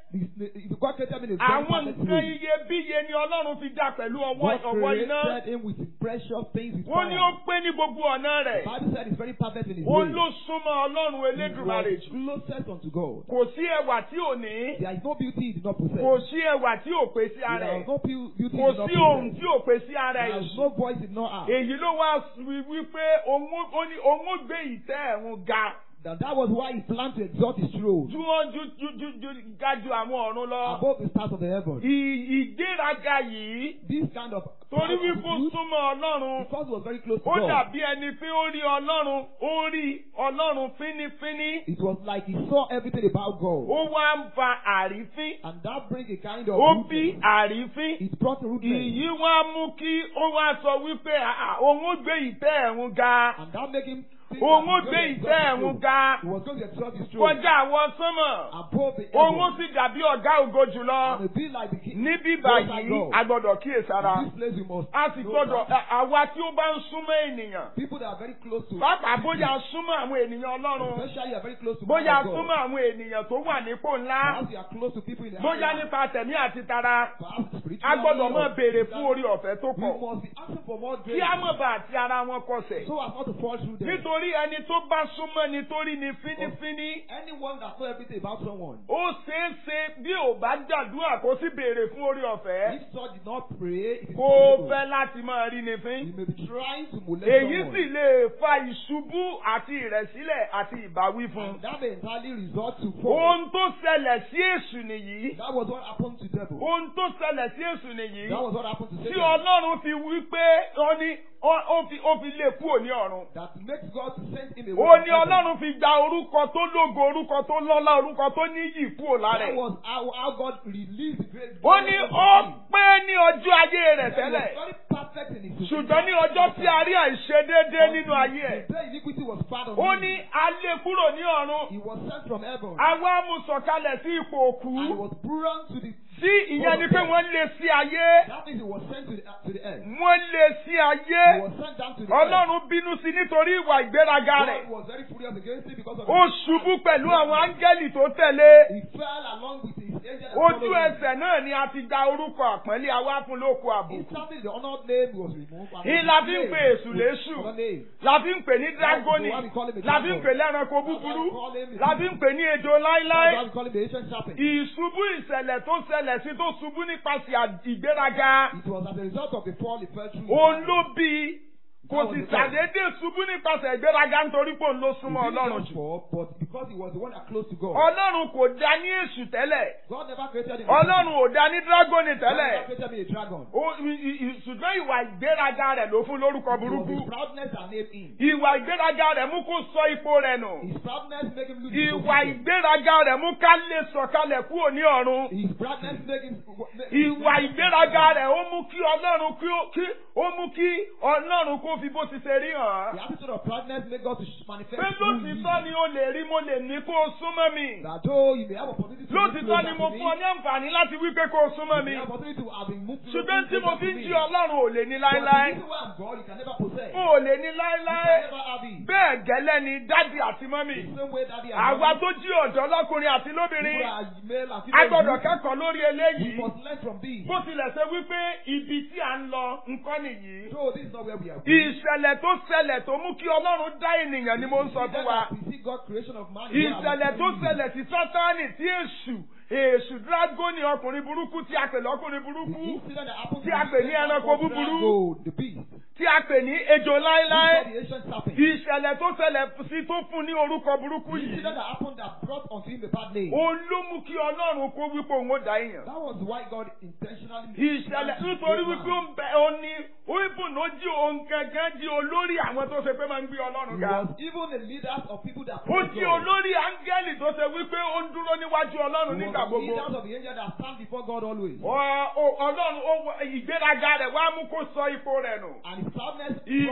the, the, God created him in a very àwọn perfect nǹkan way. iyebíye ni ọlọ́run fi dá pẹ̀lú ọwọ́ God ọwọ́ iná. created him with precious things with wọ́n ní ó fire. pé ní gbogbo ọ̀nà The rẹ̀. Bible said he's very perfect in his òun way. ló súnmọ́ ọlọ́run He elédùmarè was jù. closest unto God. kò sí ẹwà tí ò ní. There is no beauty he did not possess. kò sí ẹwà tí ò pé sí ara There ẹ̀. is no pu- beauty he kò did not sí ohun possess. tí ò pé sí ara There ẹ̀. is no voice he did not have. èyí ló wá wí wípé òun ó- ó ní òun ó gbé ìtẹ́ ẹ̀rùn ga That, that was why he planned to exalt his throne ju wọn ju ju ju ju ga ju àwọn ọ̀run lọ. above the stars of the heavens. Ì- ìgbéraga yìí This kind of torí pride wípé of ó youth, súnmọ́ ọlọ́run because he was very close to ó God, dàbí ẹni pé ó rí ọlọ́run ó rí ọlọ́run fínífíní it was like he saw everything about God. ó wá ń fa àrífín And that brings a kind of ó bí rudeness. àrífín It brought rudeness. ìyí wá mú kí ó wá sọ wípé "Ah, ah, òun ó gbé ìtẹ́ ẹ̀rùn ga And that made him think òun that ó he was gbé going to ìtẹ́ exalt his ẹ̀rùn throne. ga He was going to exalt his throne kọjá àwọn sánmọ̀ above the òun ó heavens. sì dàbí ọ̀gá ògo jùlọ And it be like the king. níbí Most báyìí high God. a gbọ́dọ̀ kíyèsára In this place we must a sì know gbọ́dọ̀ that àwa tí ó bá ń súnmọ́ ènìyàn people that are very close to pàápàá bóyá a súnmọ́ àwọn ènìyàn ọlọ́run especially are very close to bóyá a God. súnmọ́ àwọn ènìyàn tó wà nípò ńlá Perhaps you are close to people in the bóyá higher- nípa tẹ̀mí àti tara perhaps a spiritually gbọ́dọ̀ mọ̀ or béèrè fún physically. orí ọ̀fẹ́ tó We pọ̀ must be asking for more kí grace á mọ̀ bá àti ara wọn kọsẹ̀ so as not to fall through them. nítorí ẹni tó bá súnmọ́ ni torí ni fínífíní Anyone that knows everything about someone, ó ṣeé ṣe bí ò bá gbàdúrà kó sì béèrè fún orí ọ̀fẹ́ if such did not pray, it is kó possible. fẹ́ láti máa rí ni fín. He may be trying to molest èyí someone. sì lè fa ìṣubú àti ìrẹ̀sílẹ̀ àti ìbáwí fún un. And that may entirely result to fall. ohun tó ṣẹlẹ̀ sí èṣù nìyí. That was what happened to devil. ohun tó ṣẹlẹ̀ sí èṣù nìyí. That was what happened to tí Satan. ọlọ́run fi wí pé ó ní ó- ó fi ó fi lè kúrò ní ọ̀run. That makes God to send him ó away. ní from heaven. ọlọ́run fi gba orúkọ tó lógo orúkọ tó lọ́lá orúkọ tó níyì kúrò lára That ẹ̀. was how, how God released the great ó ní glory of ó him. pé ní ọjọ́ ayé rẹ̀ That he tẹ́lẹ̀. was very perfect in his ṣùgbọ́n ní ọjọ́ tí a rí àìṣedéédé nínú ayé ẹ̀. The day iniquity was found on ó him. ní a lé kúrò ní ọ̀run. He was sent from heaven. àwa mú sọ̀kalẹ̀ sí ipò òkú. And he was brought to the sí ìyẹn ni pé wọ́n lé sí ayé. That means he was sent to the, to the earth. wọ́n lé sí He ayé. was sent down to the earth. ọlọ́run bínú sí nítorí ìwà ìgbéraga rẹ̀. God was very furious against him because of ó his ṣubú pẹ̀lú àwọn áńgẹ́lì tó tẹ̀lé. He fell along with his angel that ojú followed him. ẹsẹ̀ náà ni a ti gba orúkọ àpọ́nlé àwa fún lóko àbùkù. Instantly the honored name was removed. and Ní his la fi ń name pe èṣù was léṣù. another name. la fi ń pè ní dragoni. la fi ń pè lẹ́ranko búburú. la fi ń pè ní ejò That's láíláí. why we call him the ancient serpent. ìṣubú ìṣẹ̀lẹ̀ tó ṣẹlẹ̀ sí tó ṣubú nípasẹ̀ à- ìgbéraga. It was as a result of the fall he fell through. òun ló bí i kò sì ṣàdédé ṣubú nípasẹ̀ ìgbéraga nítorí pé òun ló He súnmọ́ didn't ọlọ́run just jù. fall, but because he was the one that close to God. ọlọ́run kò dá ní èṣù tẹ́lẹ̀ God never created him. ọlọ́run ò dá ní dragoni God tẹ́lẹ̀ never created me a dragon. Ó- i- i- i- ṣùgbọ́n ìwà ìgbéraga rẹ̀ ló fún lórúkọ It was burúkú his proudness that made him. ìwà ìgbéraga rẹ̀ mú kó sọ ipò rẹ̀ nù His proudness made him lose his ìwà position. ìgbéraga rẹ̀ mú ká lè sọ̀kalẹ̀ kúrò ní ọ̀run His proudness made him. ìwà ìgbéraga rẹ̀ ó mú kí ọlọ́run kí ó kí ó mú kí ọlọ́run kó fi bó ti ṣe rí hàn The attitude of proudness made God to manifest. pé who he is. lótìtọ́ ni o lè rí mo lè ní kó o súnmọ́ mi That though you may have opportunity to move lótìtọ́ ni closer mo to me, fún ọ ní àǹfààní láti wí pé kó o súnmọ́ you mi may have opportunity to have been moved ṣùgbọ́n tí mo closer fi to ń me. jí ọlọ́run ò lè ní But láéláé the reason why I'm God, you can never possess. o ò lè ní You láéláé can never have it. bẹ́ẹ̀ gẹ́lẹ́ ni dádì àti mọ́mì The same way daddy and àwa mommy, tó jí ọ̀dọ́ lọ́kùnrin àti people lóbìnrin are male and a female. gbọ́dọ̀ youth, kẹ́kọ̀ọ́ lórí We eléyìí must learn from this. bó tilẹ̀ ṣe wípé ibi tí à ń lọ nǹkan nìyí So this is not where we are. ìṣẹ̀lẹ̀ tó ṣẹlẹ̀ tó mú kí ọlọ́run dá ènìyàn ni mo ń sọ fún wa We see God creation of man. is what I'm ìṣẹ̀lẹ̀ tó telling you. ṣẹlẹ̀ sí sátánì tí èṣù èṣù dragoni ọkùnrin burúkú tí a pè lọ́kùnrin The burúkú incident that happened Tí a pè ní ẹranko búburú. Drago, the beast. tí a pè ní ejò láéláé Before the ancient serpent. ìṣẹ̀lẹ̀ tó ṣẹlẹ̀ sí tó fún ní orúkọ burúkú The yìí incident that happened that brought unto him the bad name. òun ló mú kí ọlọ́run kó wípé òun ó dá èèyàn That was why God intentionally. ìṣẹ̀lẹ̀ nítorí wípé ó ń bẹ ó ní oíbùn ló jí òun gangan jí olórí àwọn tó ṣe pé máa ń gbé ọlọ́run He ga was even the leaders of people that ó praise jí God. olórí áńgẹ́lì tó ṣe wípé ó ń dúró níwájú ọlọ́run He nígbà was the gbogbo leaders of the angel that stand before God always. Ọ- ọ- ọlọ́run ó wọ- ìgbéraga rẹ̀ wá mú kó sọ ipò rẹ̀ nù And his proudness. ìgbéraga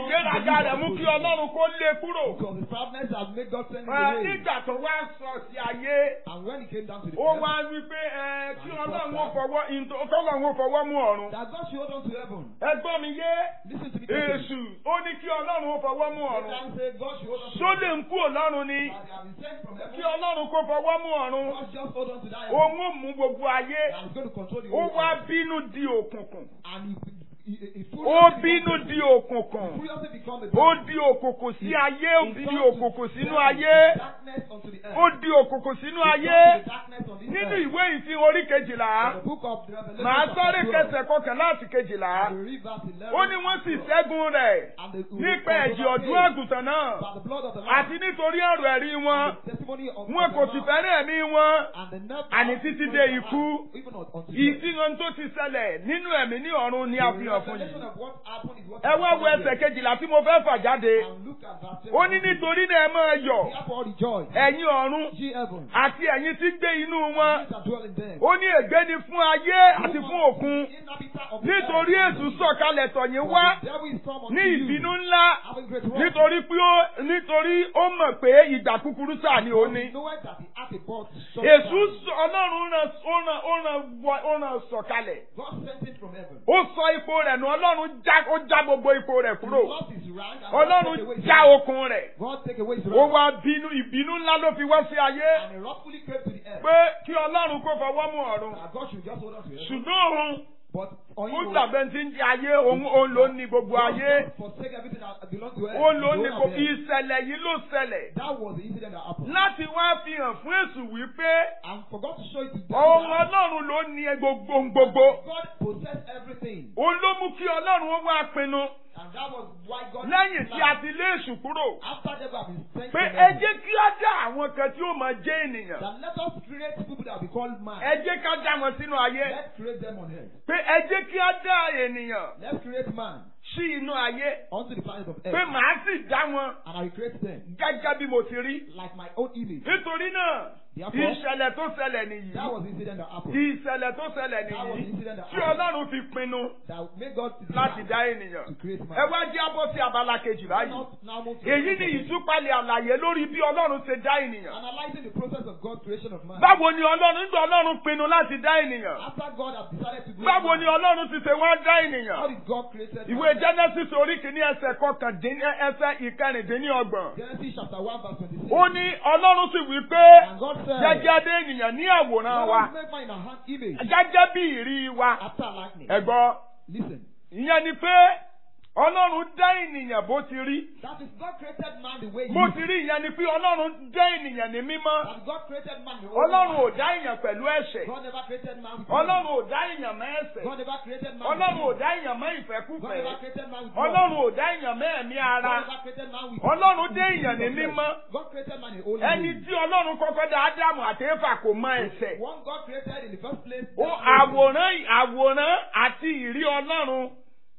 ìgbéraga rẹ̀ mú kí ọlọ́run kó lé kúrò. Because his proudness has made God send him Ẹ, away. nígbà tó wá sọ sí ayé And when he came down to the ó earth, wá wí pé ẹ kí ọlọ́run ó fọwọ́ ìntò kọ́lọ́run ó fọwọ́ mú ọ̀run. that God should hold on to heaven. ẹ gbọ́ mi yé Listen to me carefully. èṣù ó ní kí ọlọ́run ó fọwọ́ mú ọ̀run. Satan said God should hold on to só lè heaven. ń kú ọlọ́run ni That they have been sent from kí heaven. ọlọ́run kó fọwọ́ mú ọ̀run. God just hold on to that heaven. òun ó mú gbogbo ayé And he's going to control the ó whole wá earth. bínú di òkùnkùn. And he, he, he, he ó furiously bínú become- di òkùnkùn. furiously become a ó darkness. di òkùnkùn sí ayé ó He di turned to òkùnkùn sínú darkness- ayé darkness unto the earth. ó di òkùnkùn sínú He ayé turned to the darkness on this nínú earth. ìwé ìfín orí kejìlá The book of the Revelation màá chapter sáré 12, kẹsẹ̀ kọkànlá àti kejìlá the read verse 11 ó ní wọ́n sì and 12. ṣẹ́gun rẹ̀ And the- nípa the- ẹ̀jẹ̀ ọ̀dún àgùntàn náà by the blood of the àti Lamb nítorí ọ̀rọ̀ ẹ̀rí wọn and the testimony of wọn of kò the sì Lamb, fẹ́rẹ̀ ẹ̀mí wọn and the nerve àní of títí the dé Lamb, ikú. even unto death. ìdíhan tó ti ṣẹlẹ̀ nínú ẹ̀mí ní ọ̀run ni a fi The hàn fún revelation yìí of what happened is what ẹ wá wo ẹsẹ̀ kejìlá tí mo fẹ́ fà jáde And look at verse ó ní 7. nítorí náà ẹ máa yọ̀ Therefore rejoice, ẹ̀yin ọ̀run ye heaven, àti ẹ̀yin tí gbé inú wọn ye that dwell in them. ó ní ègbé ni fún ayé àti fún òkun Inhabitant of the nítorí earth. èṣù sọ̀kalẹ̀ tọ̀yìn For wá the devil is come unto ní you, ìbínú ńlá having great wrath. nítorí pé ó nítorí ó mọ̀ pé ìgbà kúkúrú sáà ni ó For he ní. knoweth that he hath a God short èṣù time. sọ- ọlọ́run ràn ó ràn ó ràn wọ- ó ràn sọ̀kalẹ̀ God sent it from heaven. ó sọ ipò rẹ̀ nù ọlọ́run já ó já gbogbo ipò rẹ̀ He kúrò lost his rank and God take away ọlọ́run his já rank. okun rẹ̀ God take away his ó rank. wá bínú ìbínú ńlá ló fi wá sí ayé And he wrathfully came to the earth. pé kí ọlọ́run kó fọwọ́ mú ọ̀run That God should just hold on to heaven. ṣùgbọ́n òun But on ó you, dàbẹ́ tí ń jẹ ayé òun òun ló ní gbogbo ayé forsake everything that belongs to earth. òun ló The ní owner kò of earth. ìṣẹ̀lẹ̀ yìí ló ṣẹlẹ̀ That was the incident that happened. láti wá fi hàn fún èṣù wípé And for God to show it to them, ohun that ọlọ́run ló ní gbogbo gbogbo God possessed everything. òun ló mú kí ọlọ́run ó wá pinnu And that was why God lẹ́yìn tí a planned. ti lé èṣù kúrò after they have been sent pé from ẹ heaven, jẹ́ kí á dá àwọn kan tí ó máa jẹ́ ènìyàn that let us create people that will be called man. ẹ jẹ́ ká dá wọn sínú ayé Let's create them on earth. pé ẹ jẹ́ kí á dá ènìyàn Let's create man sí inú ayé onto the planet of pé earth. màá sì dá wọn And I will create them gẹ́gẹ́ bí mo ti rí like my own image. nítorí náà Therefore, ìṣẹ̀lẹ̀ tó ṣẹlẹ̀ nìyí that was the incident that happened. ìṣẹ̀lẹ̀ tó ṣẹlẹ̀ That was the nìyí incident that tí happened. ọlọ́run fi pinnu That made God to láti decide dá ènìyàn to create ẹ man. wá jẹ́ abọ́ sí abala kejì Let báyìí us now move to èyí the ni process of- ìtúpalẹ̀ àlàyé lórí bí ọlọ́run ṣe dá ènìyàn analyzing the process of God's creation of man. báwo ni ọlọ́run nígbà ọlọ́run pinnu láti dá ènìyàn After God has decided to create báwo man, ni ọlọ́run ti ṣe wá dá how ènìyàn did God create man? ìwé genesis orí kìíní ẹsẹ̀ kọkàndínní ẹsẹ̀ ìkẹrìndínlọ́gbọ̀n Genesis chapter 1 verse 26. ó ní ọlọ́run sì wí pé And God said, jẹ́jẹ́ dé ènìyàn ní àwòrán Let wa us make man in our hand image gẹ́gẹ́ bí ìrí wa after our likeness. ẹ̀gbọ́n Listen. ìyẹn ni pé ọlọ́run dá ènìyàn bó ti rí That is God created man the way he bó is. ti rí ìyẹn ni pé ọlọ́run dá ènìyàn ní mímọ́ That God created man the ọlọ́run ò way dá èèyàn pẹ̀lú ẹ̀ṣẹ̀ God never created man with ọlọ́run sin. ò dá èèyàn mọ́ ẹ̀ṣẹ̀ God never created man ọlọ́run ò with sin. dá èèyàn mọ́ God ìfẹ́kúfẹ̀ẹ́ never created man with ọlọ́run lust. ò dá èèyàn mọ́ ẹ̀mí God ara never created man with ọlọ́run dé with èèyàn ní sin of mímọ́ flesh. God created man in holy ẹni way. tí ọlọ́run kọ́kọ́ dá ádámù àti éfà kò mọ ẹ̀ṣẹ̀ One God created in the first place. ó that was- àwòrán àwòrán àti ìrí ọlọ́run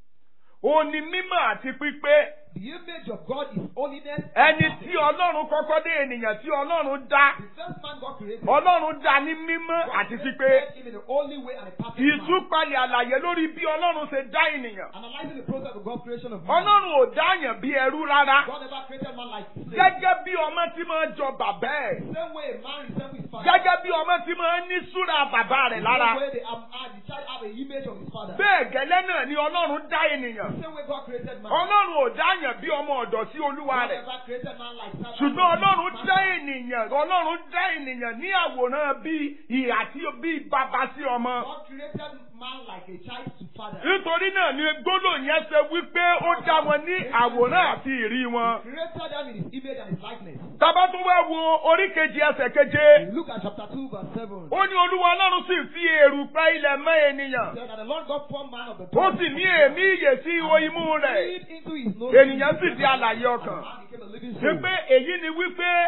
ó ní mímọ́ àti pípé The image of God is holiness. and ẹni perfect. tí ọlọ́run kọ́kọ́ dé ènìyàn tí ọlọ́run dá The first man God created. ọlọ́run dá ní mímọ́ God àti created pípé him in the holy way and a perfect man. ìtúpalẹ̀ àlàyé lórí bí ọlọ́run ṣe dá ènìyàn Analyzing the process of God's creation of man. ọlọ́run ò dáyàn bí ẹrú rárá God never created man like slave. gẹ́gẹ́ bí ọmọ tí máa ń jọ bàbá ẹ̀ The same way a man resembles his father. gẹ́gẹ́ bí ọmọ tí máa ń ní súra bàbá rẹ̀ The lára same way the, um, uh, the child have a image of his father. bẹ́ẹ̀ gẹ́lẹ́ náà ni ọlọ́run dá ènìyàn The same way God created man. ọlọ́run ò dáyàn bí ọmọ ọ̀dọ̀ sí olúwa God rẹ̀ never created man like servant. ṣùgbọ́n ọlọ́run dá ènìyàn ọlọ́run dá ènìyàn ní àwòrán bí ìhà tí bí bàbá sí ọmọ God created man like a child to father. nítorí náà ni gbólóhùn yẹn ṣe wípé ó dá wọn ní àwòrán àti ìrí wọn. He created them in his image and his likeness. Tábà tún wá wo orí kejì ẹsẹ̀ keje. You look at chapter 2 verse 7. Ó ní Olúwa Ọlọ́run sì fi èrùpẹ̀ ilẹ̀ mọ́ ènìyàn. Said that the Lord God formed man of the Ó dust sì ní èémí ìyè sí ihò imú rẹ̀. breathed into his nose. Ènìyàn sì di alààyè And ọkàn. man became a living Ṣé soul. pé èyí ni wípé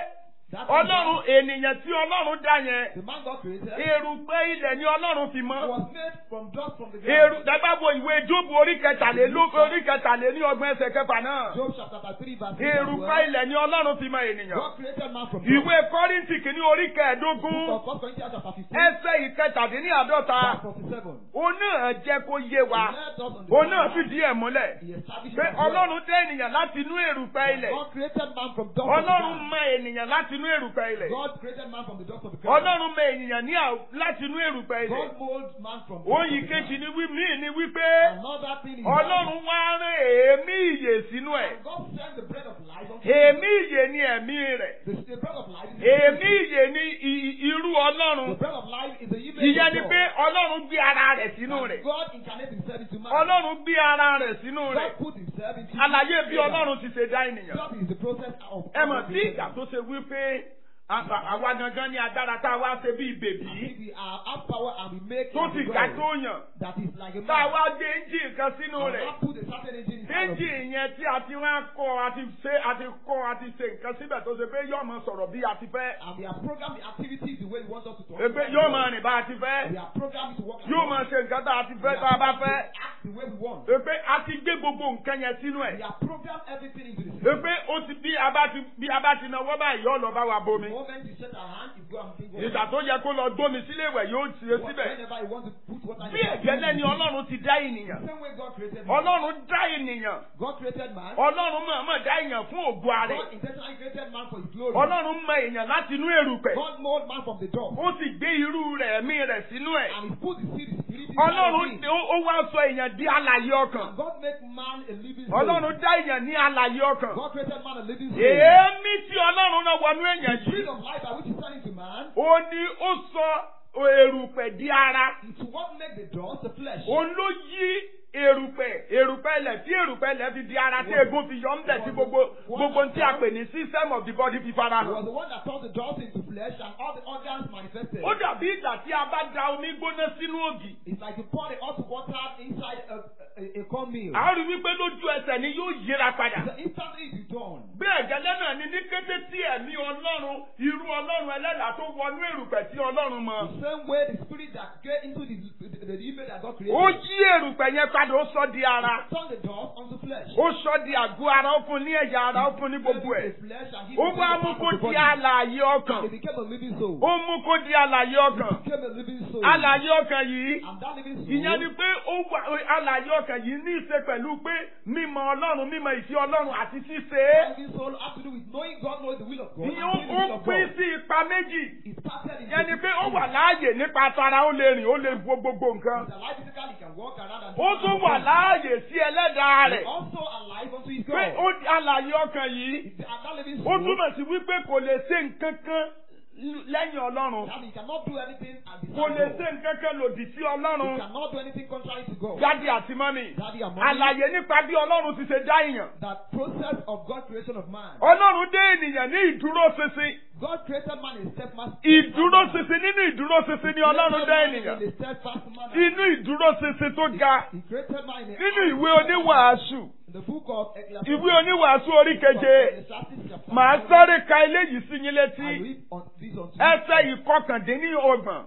That ọlọ́run ènìyàn tí ọlọ́run dá yẹn The man God created erùpẹ̀ ilẹ̀ ni ọlọ́run fi mọ́. was made from dust from the Èrù ground. dàgbà wo ìwé Jóòbù orí kẹtàlélú orí kẹtàléní ọgbọ̀n ẹsẹ̀ kẹfà náà. Job chapter 3 verse 6 as Èrùpẹ̀ well. ilẹ̀ ni ọlọ́run fi mọ ènìyàn. God created man from dust. Ìwé Kọ́ríńtì kìíní orí Book kẹẹ̀ẹ́dógún of 1 Corinthians chapter 15 ẹsẹ̀ ìkẹtàdínní àádọ́ta. verse 47. Òun náà jẹ́ kó yé wa. He led us on the Òun náà path. fìdí ẹ̀ múlẹ̀. He established Pé us well. Ọlọ́run dé ènìyàn láti inú èrùpẹ̀ ilẹ̀. God created man from dust of the Ọlọ́run ground. mọ ènìyàn láti inú èrùpẹ̀ ilẹ̀. God created man from the dust of the ground. Ọlọ́run mọ ènìyàn ní à- láti inú èrùpẹ̀ ilẹ̀. God molded man from dust Oyin of the kejì ground. ni wí míì ni wípé Another thing is Ọlọ́run wá rán èémí ìyè sínú ẹ̀. that God sent the bread of life unto Èémí ìyè ni ẹ̀mí rẹ̀. the, the bread of life is Èémí ìyè ni i- irú the Ọlọ́run. bread of life is the image Ìyẹn ni of pé God. Ọlọ́run gbé ara rẹ̀ sínú And rẹ̀. God incarnated himself into man. Ọlọ́run gbé ara rẹ̀ sínú rẹ̀. God put himself into Àlàyé bí man. Ọlọ́run ti ṣe dá ènìyàn. God is the process of Ẹ mọ̀ sí ìgbà tó ṣe wípé a- a- àwa gangan ní agbára tá a wá ṣe bí bèbí we are have power and we make tó like ti a ga God tó yàn. that is like a Tá a man. wá gbé ẹ́ńjì kan sínú And rẹ̀. God put a certain engine inside of Méjì it. yẹn tí a ti wá kọ́ a ti ṣe a ti kọ́ a ti ṣe nǹkan síbẹ̀ tó ṣe pé yóò máa sọ̀rọ̀ bí a ti fẹ́. And we have programmed the activities the way we want us to talk. Pé yóò máa rìn bá a ti fẹ́. We have programmed it to work. like Yóò God. máa ṣe nǹkan tá a ti We fẹ́ have tá a bá programmed fẹ́. it to act the way we want. Pé a ti gbé gbogbo nǹkan yẹn sínú ẹ̀. We have programmed everything into the system. Pé ó ti bí a bá ti bí a bá ti náwó báyìí yóò lọ bá wa The bomi. moment you set our hand, you go and think Ìgbà tó yẹ kó lọ gbómi sílé ìwẹ̀ yóò ṣe síbẹ̀. Whenever you want to put water in Bí the ẹ̀gẹ́lẹ́ ni The Ọlọ́run ti dá ènìyàn. same way God created man. Ọlọ́run dá ènìyàn. God created man. Ọlọ́run mọ̀ọ́mọ̀ dá èèyàn fún ògo God rẹ̀. intentionally created man for his glory. Ọlọ́run mọ èèyàn láti inú èrùpẹ̀. God molded man from the dust. Ó sì gbé irú rẹ̀ ẹ̀mí rẹ̀ sínú ẹ̀. And he put the seed, the spirit inside of Ọlọ́run him. ó ó wá sọ èèyàn di alààyè ọkàn. And God made man a living soul. Ọlọ́run dá èèyàn ní alààyè ọkàn. God created man a living soul. Èémí tí Ọlọ́run náà wọnú èèyàn The spirit yìí. of life by which he sent into man Ó ní ó sọ èrùpẹ̀ di ara. is to what make the dust the flesh. Òun ló yí èrùpẹ̀ èrùpẹ̀ ilẹ̀ tí èrùpẹ̀ ilẹ̀ fi di ara tí egun fi yọ ńbẹ̀ tí gbogbo gbogbo tí a pè ní system of the body fi fara He was hàn. the one that turned the dust into flesh and all the organs manifested. Ó dàbí ìgbà tí a bá da omi gbóná sínú ògì. It's like you pour the hot water inside a, a, a cornmeal. A rí wípé lójú ẹsẹ̀ ni yóò yíra padà. So instantly it is done. Bẹ́ẹ̀ gẹ́lẹ́ náà ni ní kété tí ẹ̀mí Ọlọ́run irú Ọlọ́run ẹlẹ́dàá tó wọnú èrùpẹ̀ tí Ọlọ́run mọ. The same way the spirit that get into the, the, the image that God created. Ó yí èrùpẹ̀ yẹn padà ó sọ di ara. Turn the dust onto flesh. Ó sọ di àgọ́ ara ó fún ní ẹ̀yà ara ó fún ní gbogbo ẹ̀. The flesh and give Ó it wá to mú the kó part of the di body. alààyè ọkàn. It became a living soul. Ó mú kó di alààyè ọkàn. It became a living soul. Alààyè ọkàn yìí. And that living soul. Ìyẹn ni pé ó wà alààyè ọkàn yìí ní ìṣe pẹ̀lú pé mímọ̀ Ọlọ́run mímọ̀ ìfẹ́ Ọlọ́run àti ṣíṣe é. That living soul has to do with knowing God knows the will of God. and Ìyẹn doing the ó will ó of pín God. sí ipa méjì. It started in Ìyẹn ni pé ó wà láàyè nípa tara ó lè rìn ó lè wo gbogbo nǹkan. He's alive physically, he can walk around and do Ó tún other wà things. láàyè sí ẹlẹ́dàá He's rẹ̀. also alive unto his Pé God. ó di alààyè ọkàn yìí. It's- And that living Ó soul. túmọ̀ sí wípé kò lè ṣe nǹkan kan lẹ́yìn Ọlọ́run. That means he cannot do anything and Kò lè beside ṣe God. nǹkan kan lòdì sí He Ọlọ́run. cannot do anything contrary to God. Dádì àti mọ́mì. Daddy and mommy, Àlàyé nípa bí Ọlọ́run ti ṣe dá èèyàn. that process of God creation of man. Ọlọ́run dé ènìyàn ní ìdúróṣinṣin. God created man in a steadfast Ìdúróṣinṣin nínú ìdúróṣinṣin ni Ọlọ́run dá ènìyàn. In a steadfast manner. Inú ìdúróṣinṣin tó ga. He created man in a Nínú ìwé oníwàásù. In the book of Ecclesiastes. Ìwé oníwàásù orí keje. Ecclesiastes chapter Màá seven. sáré ka eléyìí sí yín I létí. read on this on Ẹsẹ̀ ìkọkàndínlọ́gbọ̀n.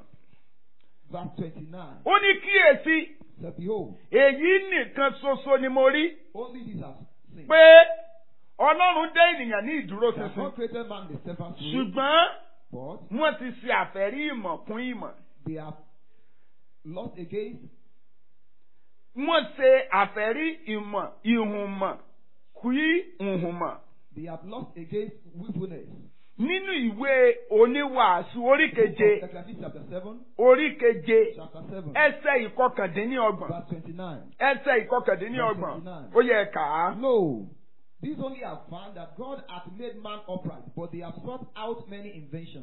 verse 29. Ó ní kíyèsí. Said, Behold, Èyí nìkan ṣoṣo ni mo rí. only this has sinned. Pé Ọlọ́run dá ènìyàn ní That ìdúróṣinṣin. God created man in a steadfast way, Ṣùgbọ́n but wọ́n ti ṣe àfẹ́rí ìmọ̀ kún ìmọ̀. they have lost against Wọ́n ṣe àfẹ́rí ìmọ̀ ìhùnmọ̀ kún ìhùnmọ̀. they have lost against willfulness. Nínú ìwé oníwàásù orí keje Ecclesiastes chapter 7, orí keje chapter 7, ẹsẹ̀ ìkọkàndínlọ́gbọ̀n verse 29. ẹsẹ̀ ìkọkàndínlọ́gbọ̀n ó yẹ ká á. No, these only have found that God hath made man upright, but they have sought out many inventions.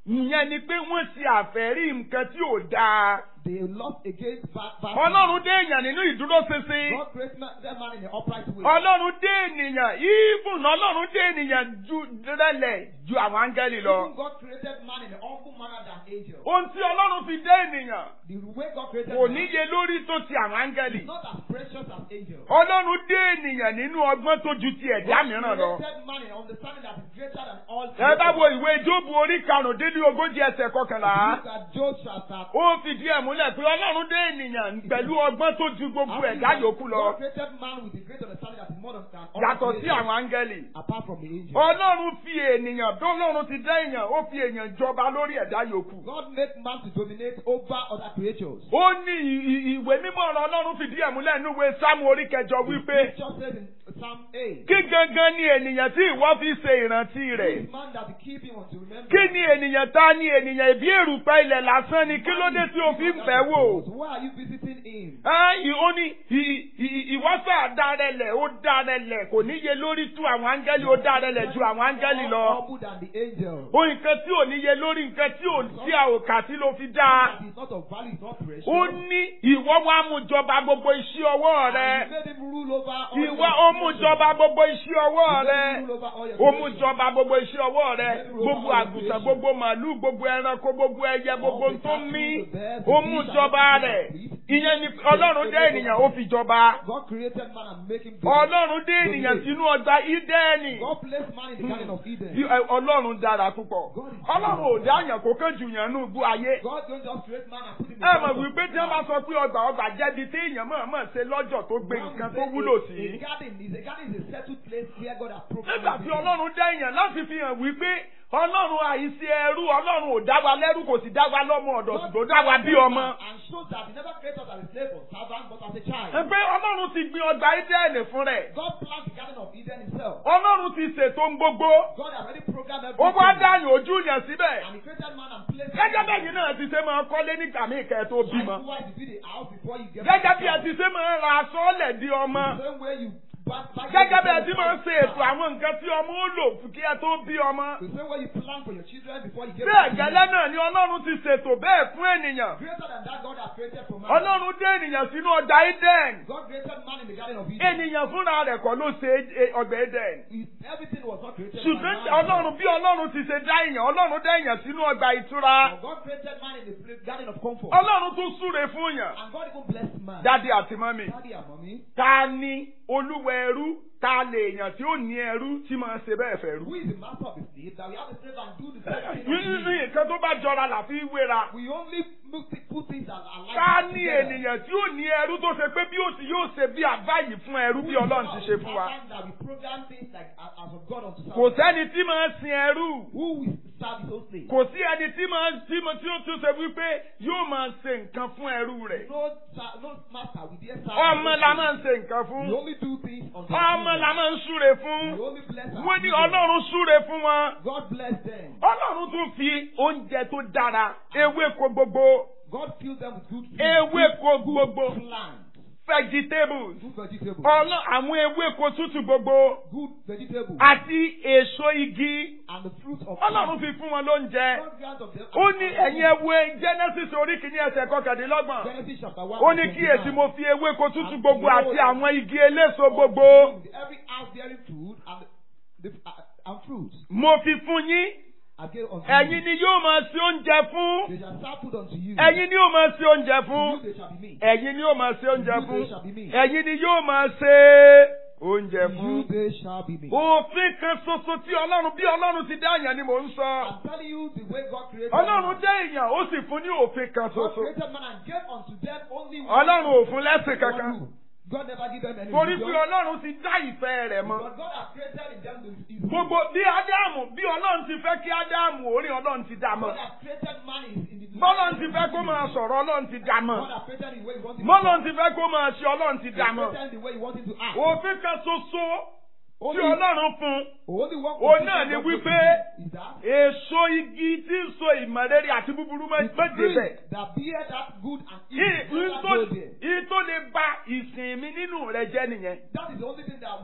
ìyẹn ni pé wọ́n ṣe àfẹ́rí nǹkan tí ò dáa. They lost against bad bad. ọlọ́run dé èèyàn nínú ìdúróṣinṣin. God created man, that man in an upright way. ọlọ́run dé ènìyàn even ọlọ́run dé ènìyàn ju rẹ̀lẹ̀ ju àwọn áńgẹ́lì lọ. Even God created man in an awful manner than angels. ohun tí ọlọ́run fi dé ènìyàn The way God created kò man níye lórí tó ti àwọn áńgẹ́lì. is not as precious as angels. ọlọ́run dé ènìyàn nínú ọgbọ́n tó ju ti ẹ̀dá God mìíràn lọ. created man in an understanding that is greater than all. ẹ bá creatures. wo ìwé jóòbù orí karùndínlógójì ẹsẹ̀ kọkànlá. Look at Job chapter. ó fìdí ẹ̀ múlẹ̀ pé ọlọ́run dé ènìyàn pẹ̀lú ọgbọ́n tó ju gbogbo ẹ̀dá yòókù lọ. God created man with a great understanding that is more than all yàtọ̀ sí creatures, àwọn áńgẹ́lì. apart from the angels. ọlọ́run fi ènìyàn bí ọlọ́run ti dá èèyàn ó fi èèyàn jọba lórí ẹ̀dá yòókù. God made man to dominate over other creatures. ó ní ì- ì- ìwé mímọ́ ọ̀rọ̀ ọlọ́run fìdí ẹ̀ múlẹ̀ nínú ìwé sáàmù orí kẹjọ wípé Scripture says in Psalm 8. kí gangan ni ènìyàn tí ìwọ fi ṣe ìrántí rẹ̀. This man that will keep him unto remember. kí ni ènìyàn ta ni ènìyàn ìbí èrùpẹ̀ ilẹ̀ lásán ni kí ló dé tí o fi ń bẹ̀ wò. So why are you visiting him? Ẹ́n, ó ní ì- ì- ìwọ́sà dárẹlẹ̀ ó dárẹlẹ̀ kò níye lórí tú àwọn áńgẹ́lì ó dárẹlẹ̀ ju àwọn áńgẹ́lì lọ. Humble than the angels. ó nǹkan tí ò níye lórí nǹkan tí ò tí a ò kà sí ló fi dá. It is not of value, it's not precious. ó ní ìwọ wa mú jọba gbogbo iṣẹ́ ọwọ́ And rẹ. you made him rule over all ìwọ your ó mú creatures. jọba gbogbo iṣẹ́ ọwọ́ You made rẹ. him rule over all your ó mú creatures. jọba gbogbo iṣẹ́ ọwọ́ rẹ. gbogbo àgùntàn gbogbo màálù gbogbo ẹranko gbogbo ẹyẹ gbogbo tó mí. ó mú jọba rẹ̀. ìyẹn ni ọlọ́run dé ènìyàn ó fi jọba. God created man and make him ọlọ́run dé ènìyàn sínú ọgbà ídẹ́ẹ̀nì. God placed man in the garden of Eden. Bí- ẹ, ọlọ́run dára púpọ̀. ọlọ́run ò dá àyàn kó kánjú yàn nù bú ayé. God don't just create man and put him in ẹ the mọ̀ garden of wípé tí wọ́n bá sọ pé ọgbà ọgbà jẹ́bi tí èèyàn mọ̀ọ́mọ̀ ṣe lọ́jọ́ tó gbé nǹkan tó wúlò A sí. garden is a garden is a settled place where God has nígbà programmed tí everything. ọlọ́run dá èèyàn láti fi hàn wípé ọlọ́run àìsí ẹrú ọlọ́run ò dá wa lẹ́rú kò sì dá wa lọ́mọ ọ̀dọ̀ ṣùgbọ́n dá wa bí ọmọ. And shows that he never created us as a slave or servant, but as a child. pé ọlọ́run ti gbin ọgbà ídẹ́ẹ̀lì fún rẹ̀. God planned the garden of Eden himself. ọlọ́run ti ṣètò ń gbogbo. God had already programmed ó everything. wá dáyàn ojú yàn síbẹ̀. And he created man and placed gẹ́gẹ́ bẹ́ẹ̀ yìí náà ti ṣe máa kọ́lé nígbà míì kẹ́ ẹ tó bímọ. Likewise, you build a house before you get gẹ́gẹ́ bí ẹ ti ṣe máa ra aṣọ ọ̀lẹ̀ di ọmọ. The same way you back, back gẹ́gẹ́ bí ẹ ti máa ṣe ètò àwọn nǹkan tí ọmọ ó lò fún kí ẹ tó bí ọmọ. The same way you plan for your children before you get bẹ́ẹ̀ gẹ́lẹ́ náà ni ọlọ́run ti ṣètò bẹ́ẹ̀ fún ènìyàn. Greater than that, God has created for man. ọlọ́run dé ènìyàn sínú ọjà eden. God created man in the garden of Eden. ènìyàn fúnra rẹ̀ kọ́ ló ṣe é- ọgbà eden. He- Everything was not created by ṣùgbọ́n man. ọlọ́run bí ọlọ́run ti ṣe dá èèyàn ọlọ́run dá èèyàn sínú ọgbà ìtura. But God created man in the place- garden of comfort. ọlọ́run tún súre fún yàn. And God even blessed man. dádì àti mọ́mì. Daddy and mommy. ta ni olúwa ẹrú ta lè èèyàn tí ó ní ẹrú tí máa ṣe bẹ́ẹ̀ fẹ́ rú. Who is the master of the slave that we have a slave and do the same thing? nínú unto him? nǹkan tó bá jọra là fi wéra. We only move thi- put things that are like ká ní ènìyàn tí ó ní ẹrú tó ṣe pé bí ó sì yóò ṣe bí àbá yìí fún ẹrú bí ọlọ́run ti ṣe fún wa. That we program things like as as of God unto kò sẹ́ni tí máa sin ẹrú. Who will serve his own slave? kò sí ẹni tí máa tí mo tí ó tún ṣe wípé yóò máa ṣe nǹkan fún ẹrú rẹ̀. No, ser- no master will dare serve. ọmọ his la own máa ń ṣe nǹkan slave. fún. We only do things unto ọmọ la máa ń súre We fún. only bless our wọ́n ní children. ọlọ́run súre fún wọn. God bless them. ọlọ́run tún fi oúnjẹ tó dára ewéko gbogbo God fill them with good food. ewéko gbogbo Plants. vegetables Good vegetables. ọlọ́ àwọn ewéko tútù gbogbo Good vegetables. àti èso igi And the fruit of ọlọ́run fi fún wọn lóúnjẹ. God grant of them. ó ní ẹ̀yin ẹwé genesis orí kìíní ẹsẹ̀ kọkàndínlọ́gbọ̀n. Genesis chapter one. ó ní verse kíyèsí 29. mo fi ewéko tútù gbogbo àti àwọn igi eléso gbogbo Every house bearing food and the, uh, and fruits. mo fi fún yín I gave unto ẹ̀yin you. ni yóò máa ṣe oúnjẹ fún They shall serve food unto you. ẹ̀yin ni yóò máa ṣe oúnjẹ To fún you they shall be meat. ẹ̀yin ni yóò máa ṣe oúnjẹ To fún you they shall be meat. ẹ̀yin ni yóò máa ṣe oúnjẹ To you fún. they shall be meat. òfin kan ṣoṣo tí ọlọ́run bí ọlọ́run ti dá èèyàn ni mò ń sọ. I'm telling you the way God created ọlọ́run man. dá èèyàn ó sì fún ní òfin kan God ṣoṣo. created man and gave unto them only one. ọlọ́run ò fún lẹ́sìn one kankan. rule. God never give them any torí pé religion. ọlọ́run ti dá ìfẹ́ rẹ̀ mọ́. But God has created in them the his will. gbogbo bí ádámù bí ọlọ́run ti fẹ́ kí ádámù orí ọlọ́run ti dá mọ́. God has created man in, in the bọ́lọ́run ti fẹ́ kó máa sọ̀rọ̀ ọlọ́run ti dá mọ́. God has created in the way he wants him bọ́lọ́run to ti fẹ́ kó máa ṣe ọlọ́run ti He dá has mọ́. created in the way he wants him to act. òfin kan ṣoṣo tí Only, ọlọ́run fún only one òun condition náà ni God wípé is that èso igi tí ń so ìmọ̀lẹ́rì àti búburú the méje tree bẹ̀. that bear that good and evil never Ìyí go there. tó lè ba ìsìn mi nínú rẹ jẹ́ nìyẹn. That is the only thing that will destroy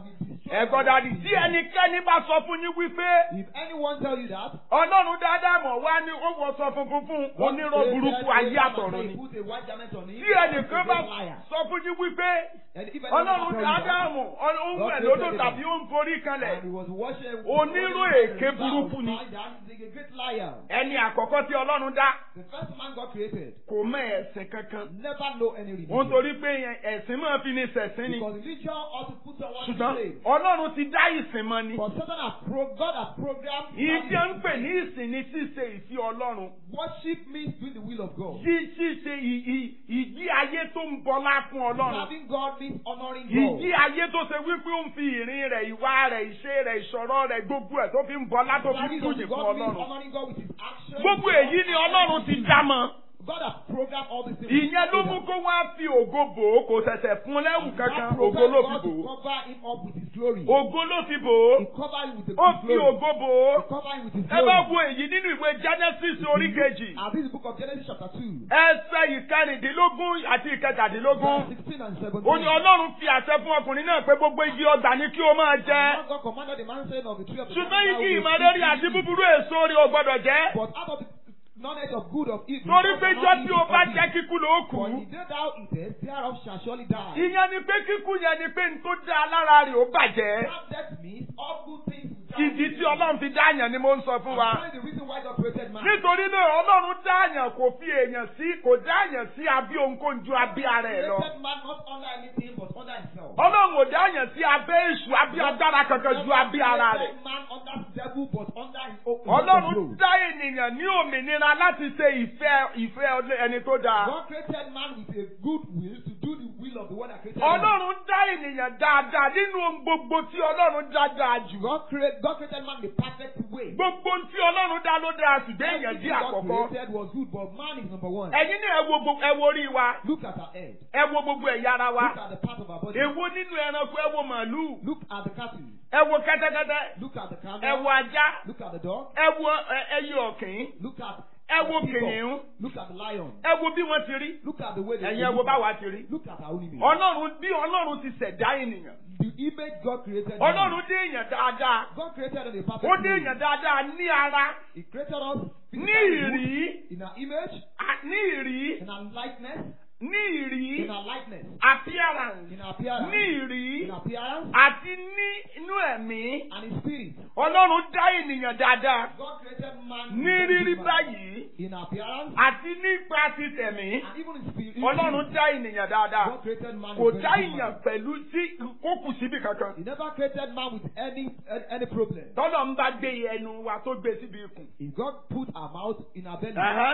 ẹ̀gbọ́n dàdí tí ẹnikẹ́ni bá sọ fún yín wípé If anyone tell you that, ọlọ́run dáadáa mọ̀ wá ní ó wọ sọ funfun fún onírọ̀ burúkú ayé àtọ̀run ni. Put a white garment on him. tí ẹnìkan bá he's a liar. sọ fún yín wípé And if anyone ọlọ́run tell you that, dáadáa mọ̀ ó ń wẹ̀ lódò tàbí ó ń forí kanlẹ̀ and he was washing Onírò èké burúkú ni. He's a great liar. ẹni àkọ́kọ́ tí ọlọ́run dá The first man God created kò mọ ẹ̀sìn kankan. never know any religion. wọ́n torí pé ẹ̀sìn máa fi ní sẹ̀sìn ni. Because religion ought to put someone to ṣùgbọ́n shame. ọlọ́run ti dá ìsìn mọ́ ni. But Satan has pro God has programmed ìjẹ́ ń pè ní ìsìn ní ṣíṣe ìfi ọlọ́run. worship means doing the will of God. Yí ṣíṣe ì- ì- ìjí ayé tó ń bọlá fún ọlọ́run. Serving God means honoring Ìjí God. ayé tó ṣe wípé ó ń fi ìrìn rẹ̀, ìwà rẹ̀, ìṣe rẹ̀, ìṣọ̀rọ̀ rẹ̀, gbogbo ẹ̀ tó fi ń bọlá tó fi ń Serving bùyìn fún God means ọlọ́run. honoring God with his actions. Gbogbo èyí ni ọlọ́run ti dá mọ́. God has programmed all these things. Ìyẹn ló mú kó wá fi ògo bò ó, kò ṣẹ̀ṣẹ̀ fún lẹ́wù And kankan, that ògo programmed ló fi God bò to ó. cover him up with his glory. Ògo ló fi bò ó. He covered him with the Ó his fi glory. ògo bò ó. He covered him with his Ẹ bá glory. wo èyí nínú ìwé Genesis orí kejì. And this is the book of Genesis chapter 2. Ẹsẹ̀ ìkẹrìndínlógún àti ìkẹtàdínlógún. Verse 16 and 17. Ó ní Ọlọ́run fi àṣẹ fún ọkùnrin náà pé gbogbo igi ọgbà ni kí o máa jẹ. Now God commanded the man saying of the tree of the Ṣùgbọ́n igi knowledge of ìmọ̀lẹ́rí good àti and evil. búburú èso rẹ̀ ò gbọ́dọ̀ jẹ́. But out of the knowledge of good of evil. Torí thou pé shalt jọ́ not tí eat o of bá it. jẹ́ kíkú ló kù. For in the day thou eatest, thereof shall surely die. Ìyẹn ni pé kíkú yẹn ni pé n tó dá lára rẹ̀ ó bàjẹ́. That death means all good things will die. Ìdí tí Ọlọ́run fi dá àyàn ni mo ń sọ fún wa. I'm telling you the reason why God created man. Nítorí náà Ọlọ́run dá àyàn kò fi èèyàn sí kò dá àyàn sí abí ohunkóhun ju abí ara ẹ̀ lọ. created man not under anything but under himself. Ọlọ́run ò dá àyàn sí abẹ́ èṣù abí agbára kankan ju abí ara rẹ̀. created man under the devil but under his own Ọlọ́run control. dá ènìyàn ní òmìnira láti ṣe ìfẹ́ ìfẹ́ ẹni tó dáa. God created man with a good will to do the will of the one that created man. Ọlọ́run dá ènìyàn dáadáa nínú ohun gbogbo tí Ọlọ́run dá dáa jù. God, create, God created man the perfect way. Gbogbo ohun tí Ọlọ́run dá ló dáa ṣùgbọ́n èèyàn Everything jẹ́ God àkọ́kọ́. created was good, but man is number one. Ẹ̀yin ní ẹ wo gbogbo ẹ wo orí wa, Look at our head. ẹ wo gbogbo ẹ̀yà ara wa. Look at the part of our body. Èwo nínú ẹranko ẹ wo màálù, Look at the cattle. ẹ wo kẹ́tẹ́kẹ́tẹ́, Look at the camel. ẹ wo ajá, Look at the dog. ẹ wo ẹ- ẹyẹ ọ̀kìn, Look at ẹ wo the peacock. kìnìún, Look at the lion. ẹ wo bí wọ́n ti rí, Look at the way they ẹ̀yin ẹ wo báwa ti rí. Look at our own image. Ọlọ́run bí Ọlọ́run ti ṣẹ̀dá ènìyàn. The image God created. man. Ọlọ́run dé èèyàn dáadáa. God created us in a perfect Ó dé way. èèyàn dáadáa ní ara, He created us ní physically ìrí, in our image, à- ní ìrí, in our likeness, ní ìrí, in our likeness, appearance, in our appearance, ní ìrí, in our appearance, àti ní inú ẹ̀mí. and in spirit. Ọlọ́run dá ènìyàn dáadáa God created man ní in rírí man. báyìí in our appearance àti nípa ti tẹ̀mí. and even in spirit. Ọlọ́run dá ènìyàn dáadáa. God created man. Kò with dá very good èèyàn man. pẹ̀lú tí kó kù síbi kankan. He never created man with any any, any problem. Tọ́lọ̀ ń bá gbé ẹnu wa tó gbé síbi ikùn. If God put our mouth in our belly, Ẹ̀hẹ́n.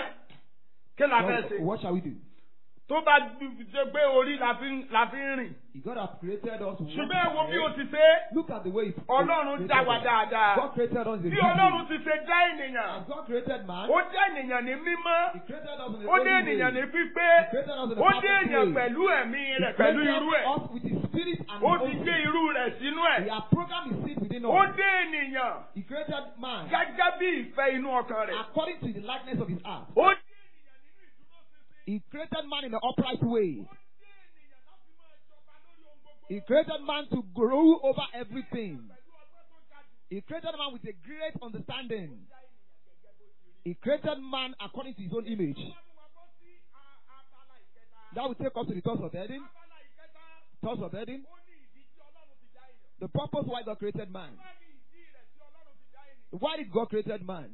Kí la fẹ́ what, ṣe? what shall we do? Tó bá gbé gbé orí la fi ń la fi ń rìn. If God has created us. with Ṣùgbọ́n ẹ wo bí o one ti ṣe é. Look at the way He Ọlọ́run dá wa God dáadáa. created us in a Bí good Ọlọ́run way. ti ṣe dá ènìyàn. As God created man, Ó dá ènìyàn ní mímọ́. He created us in a Ó dé holy ènìyàn ní way. pípé. He created us in a Ó dé perfect ènìyàn way. pẹ̀lú ẹ̀mí He rẹ̀ pẹ̀lú created irú ẹ̀. us with His spirit and Ó His ti own gbé spirit. irú rẹ̀ sínú He ẹ̀. has programmed His seed within Ó us. dé ènìyàn He created man gẹ́gẹ́ bí ìfẹ́ inú ọkàn rẹ̀. according to the likeness of His heart. Ó dé He created man in an upright way. He created man to grow over everything. He created man with a great understanding. He created man according to his own image. That will take us to the thoughts of Eden. Thoughts of Eden. The purpose why God created man. Why did God created man?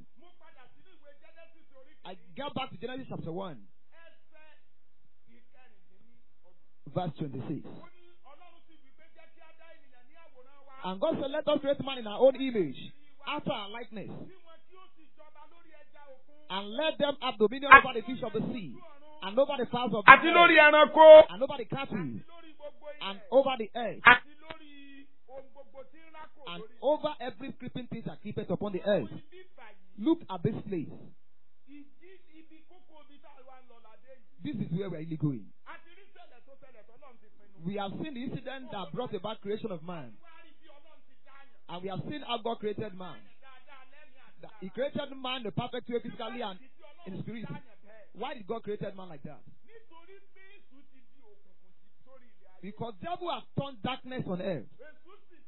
I get back to Genesis chapter 1, verse 26. And God said, Let us create man in our own image, after our likeness, and let them have dominion over the fish of the sea, and over the fowls of the àti lórí air, ẹranko. and over the cattle, and over the earth, Àti lórí ohun gbogbo tí ń rákò and lórí. over every creeping thing that creepeth upon the earth. Bíbà yìí, Look at this place. ìdí ibi kókó ibi tá a wá ń lọ ládé yìí. This is where we're really going. A ti rí ṣẹlẹ̀ tó ṣẹlẹ̀ tó lọ́n ti pinnu. We have seen the incident that brought about creation of man, Wá rí bí Ọlọ́run ti dáyàn. and we have seen how God created man. Dáadáa lẹ́mìí àti That He created man the perfect way physically and in spirit. dáyàn bẹ́ẹ̀. Why did God created man like that? Nítorí pé èṣù ti di òkùnkùn sí sórí ilẹ̀ ayé. Because devil has turned darkness on earth. Èṣù sì ti bo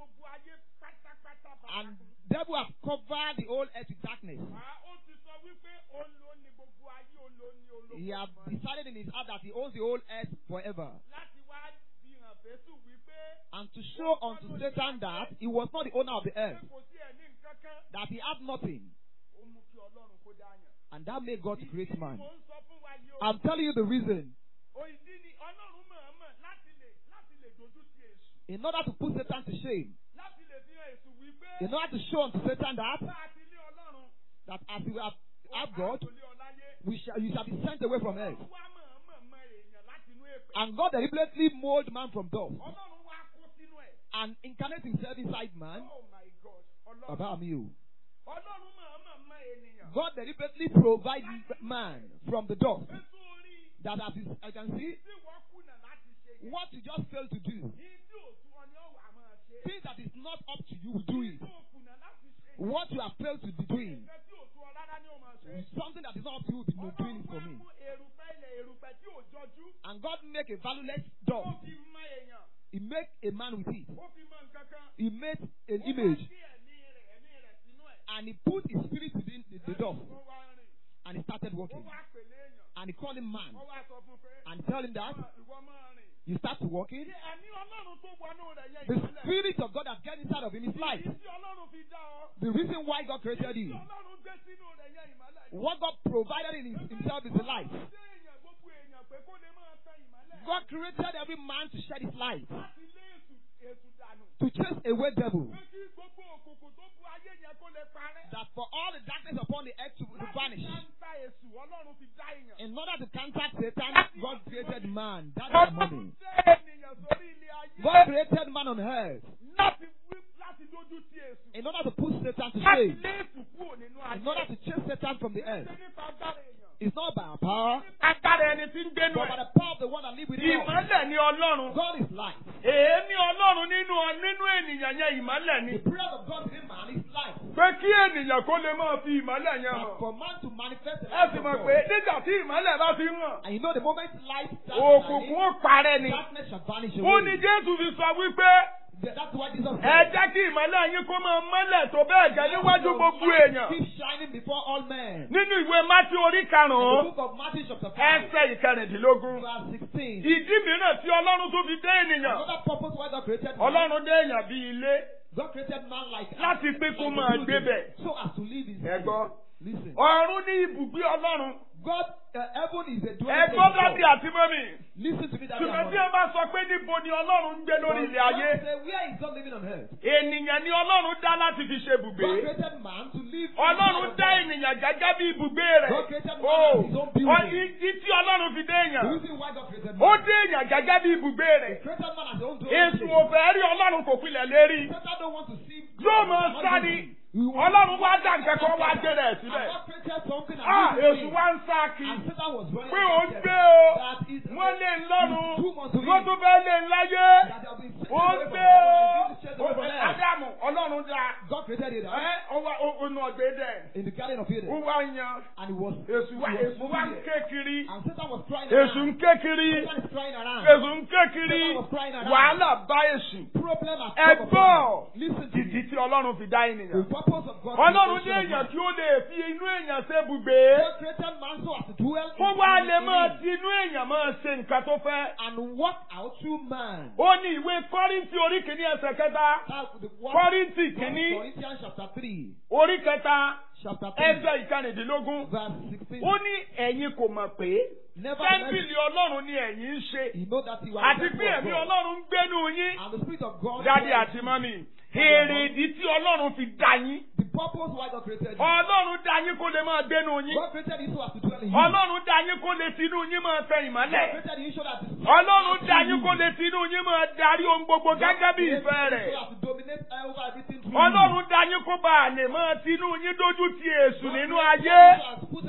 gbogbo ayé pátápátá bá. And devil has covered the whole earth with darkness. ó ti sọ wípé òun ló ní gbogbo ayé òun ló ní olóko. He has decided in his heart that he owns the whole earth forever. láti wá fi hàn fésù wípé And to show unto Satan that he was not the owner of the pé earth, kò sí ẹ̀ ní nǹkan kan. that he had nothing. ó mú kí ọlọ́run kó dáyàn. And that made God to create man. mo ń sọ fún wa yìí o. I'm telling you the reason. òyìnbí ni ọlọ́run mọ̀ọ́mọ̀ láti lè láti lè dojú ti èṣù. In order to put Satan to shame, láti lè fi hàn èṣù wípé. in order to show unto Satan that, bá a ti lé ọlọ́run. that as you have, have God, a kò lé ọ láyé. we shall, you shall be sent away from earth. Ọlọ́run wá mọ̀ọ́mọ̀ mọ èèyàn láti inú èpè. And God deliberately molded man from dust ọlọ́run wá kó sínú ẹ̀. and incarnate himself inside man. oh my god ọlọ́run. Baba mi o. ọlọ́run mọ̀ọ́mọ̀ mọ ènìyàn. God deliberately provided man from the dust. ètò orí That as is- I can see, tí wọ́n kùnà láti ṣe yẹn. what you just failed to do, ní tí òtún ọ ní ọ̀wà máa ṣe. things that is not up to you, do it. tó kùnà láti ṣe. What you have failed to be doing, nǹkan tí òtún ọ rárá ni ó máa ṣe. something that is not up to you, be no doing it for me. mú erùpẹ̀ ilẹ̀ erùpẹ̀ tí ò jọjú. And God make a valueless ó dust. fi mọ èèyàn. He make a man with it. ó fi mọ nǹkan kan. He made an ó wá image gbé ẹ̀mí rẹ̀ ẹ̀mí rẹ̀ sínú ẹ̀. and he put his spirit within the, the dust ó wá rìn. and he started ó walking. wá pèlè èèyàn. And he called him man ó wá sọ fún pé. and tell him that ìwọ máa rìn. you start to walking. Ṣé ẹ̀mí ọlọ́run tó wọnú rẹ̀ yẹ The ìmọ́lẹ̀? spirit of God that get inside of him is light. Ìdí tí ọlọ́run fi dá ọ. The reason why God created Tí you, ọlọ́run gbé sínú rẹ̀ yẹ ìmọ́lẹ̀. what God provided in his, himself is the light. Ṣé èèyàn gbogbo èèyàn pé kó lè máa tan ìmọ́lẹ̀? God created every man to shed his light, Láti lé èṣù èṣù dànù. to chase away devil, Pé kí gbogbo òkùnkùn tó bu ayé yẹn kó lè parẹ́. that for all the darkness upon the earth to, to Láti vanish. káńtà èṣù ọlọ́run fi dá èèyàn. In order to counter Satan, God created man. That is money. Ọlọ́run dá ènìyàn sórí ilé ayé. God created man on earth Láti wí láti dójú sí èṣù. in order to put Satan to Láti shame, lé èṣù kúrò nínú in order ayé. to chase Satan from the earth. Ṣé nípa agbára èèyàn? It's not by our power, Agbára ẹni tí ń gbénu but by ẹ̀. the power of the one that lives within us. Ìmọ́lẹ̀ ni ọlọ́run. God is light. Èémí ọlọ́run nínú nínú ènìyàn yẹn ìmọ́lẹ̀ ni. The prayer of God within man is light. Pé kí ènìyàn kó lè máa fi ìmọ́lẹ̀ yẹn But hàn. for man to manifest the Ẹ light sì of mọ̀ God, pé nígbà tí ìmọ́lẹ̀ bá fi ń hàn, and you know the moment light starts òkùnkùn shining, ó parẹ́ ni. darkness shall vanish Ó ní away. Jésù fi sọ wípé Th- That's why Jesus ẹ said, jẹ́ kí ìmọ́lẹ̀ yín kó máa mọ́lẹ̀ tó bẹ́ẹ̀ gẹ́ níwájú gbogbo èèyàn. keep shining before all men. Nínú ìwé Mátí orí In the karùn-ún, book of Matthew chapter 5, ẹsẹ̀ ìkẹrìndínlógún. verse 16. Ìdí mìíràn tí Ọlọ́run tó fi dé ènìyàn. Another purpose why God created man. Ọlọ́run dé èèyàn bí ilé God created man like láti pé kó like máa a building, gbébẹ̀. so as to live in Ẹ gbọ́. Listen. Ọ̀run ní ibùgbé Ọlọ́run. God, uh, heaven is a dwelling Ẹ place gbọ́ of dábì God. àti mọ́mì. Listen to me, that Ṣùgbọ́n tí ẹ bá sọ pé níbo ni Ọlọ́run ń gbé lórí ilẹ̀ ayé. Say, where is God living on earth? Ènìyàn ni Ọlọ́run dá láti fi ṣe God ibùgbé. created man to live. Ọlọ́run inside dá of God. ènìyàn gẹ́gẹ́ bí ibùgbé rẹ̀. God created man O as his own building. ìdí tí Ọlọ́run fi dé The èèyàn. reason why God created Ó man. dé èèyàn gẹ́gẹ́ bí ibùgbé He rẹ̀. created man as his own dwelling Èsù place. ò fẹ́ rí Ọlọ́run kò pilẹ̀ lérí. Satan don't want to see Yóò God. máa Not sá do ni. it. We want- Ọlọ́run wá dá nǹkan kan wá gbé rẹ̀ And síbẹ̀. God created something and Ah, he was Èsù doing. wá ń sá kí. And Satan was running Pé ó ń against gbé them. o. That is Wọ́n lé ń lọ́run. Two months to Wọ́n live. tún fẹ́ lé ń láyé. That they have been chased Ó away ń from gbé heaven o. and been chased away from earth. Ádámù Ọlọ́run dá. God created it Ẹ́ ó wá ó nu ọ̀gbẹ́ dẹ̀. in the garden of Ó Eden. wá yan. And he was, Èsù wá he was Èsù wá ń moving ké kiri. there. And Satan was crying Èsù ń around. ké kiri. Satan is crying around. Èsù ń ké kiri. Satan was crying around. Wàhálà bá Èsù. Problem has Ẹ come upon gbọ́. him. Listen to Ìdí me. tí Ọlọ́run fi dá The ènìyàn. purpose of God Ọlọ́run ní creation of èèyàn man. tí ó lè fi inú èèyàn ṣe ibùgbé. God created man so as to dwell Kó in wá in lè máa him ti inú èèyàn máa ṣe nǹkan tó fẹ́. and walk out through man. Ó ní ìwé Kọ́ríńtì orí kìíní ẹsẹ̀ kẹta. That's the word Kọ́ríńtì of kìíní Corinthians chapter 3. orí kẹta Chapter 3. ẹsẹ̀ ìkànnìdínlógún. Verse 16. Ó ní ẹ̀yin kò mọ̀ pé Nevertheless, tẹ́ḿpìlì Ọlọ́run ni ẹ̀yin ń ṣe. you know that you are Àti the pé temple of ẹ̀mí God. Ọlọ́run ń gbénú yín. And the Spirit of God. Dádì dwells àti in mọ́mì. you. Èrè ìdí tí Ọlọ́run fi dá yín. The purpose why God created you. Ọlọ́run dá yín kó lè máa gbénú yín. God created you so as to dwell in you. Ọlọ́run dá yín kó lè tinú yín máa tẹ God ìmọ́lẹ̀. created you so that the Spirit Ọlọ́run of dá God yín kó lè tinú yín máa darí ohun gbogbo gẹ́gẹ́ bí ìfẹ́ created rẹ̀. you so as to dominate over everything through Ọlọ́run dá yín kó bá a lè máa tinú yín dójú ti èṣù you. nínú God ayé. created you so as to put Satan to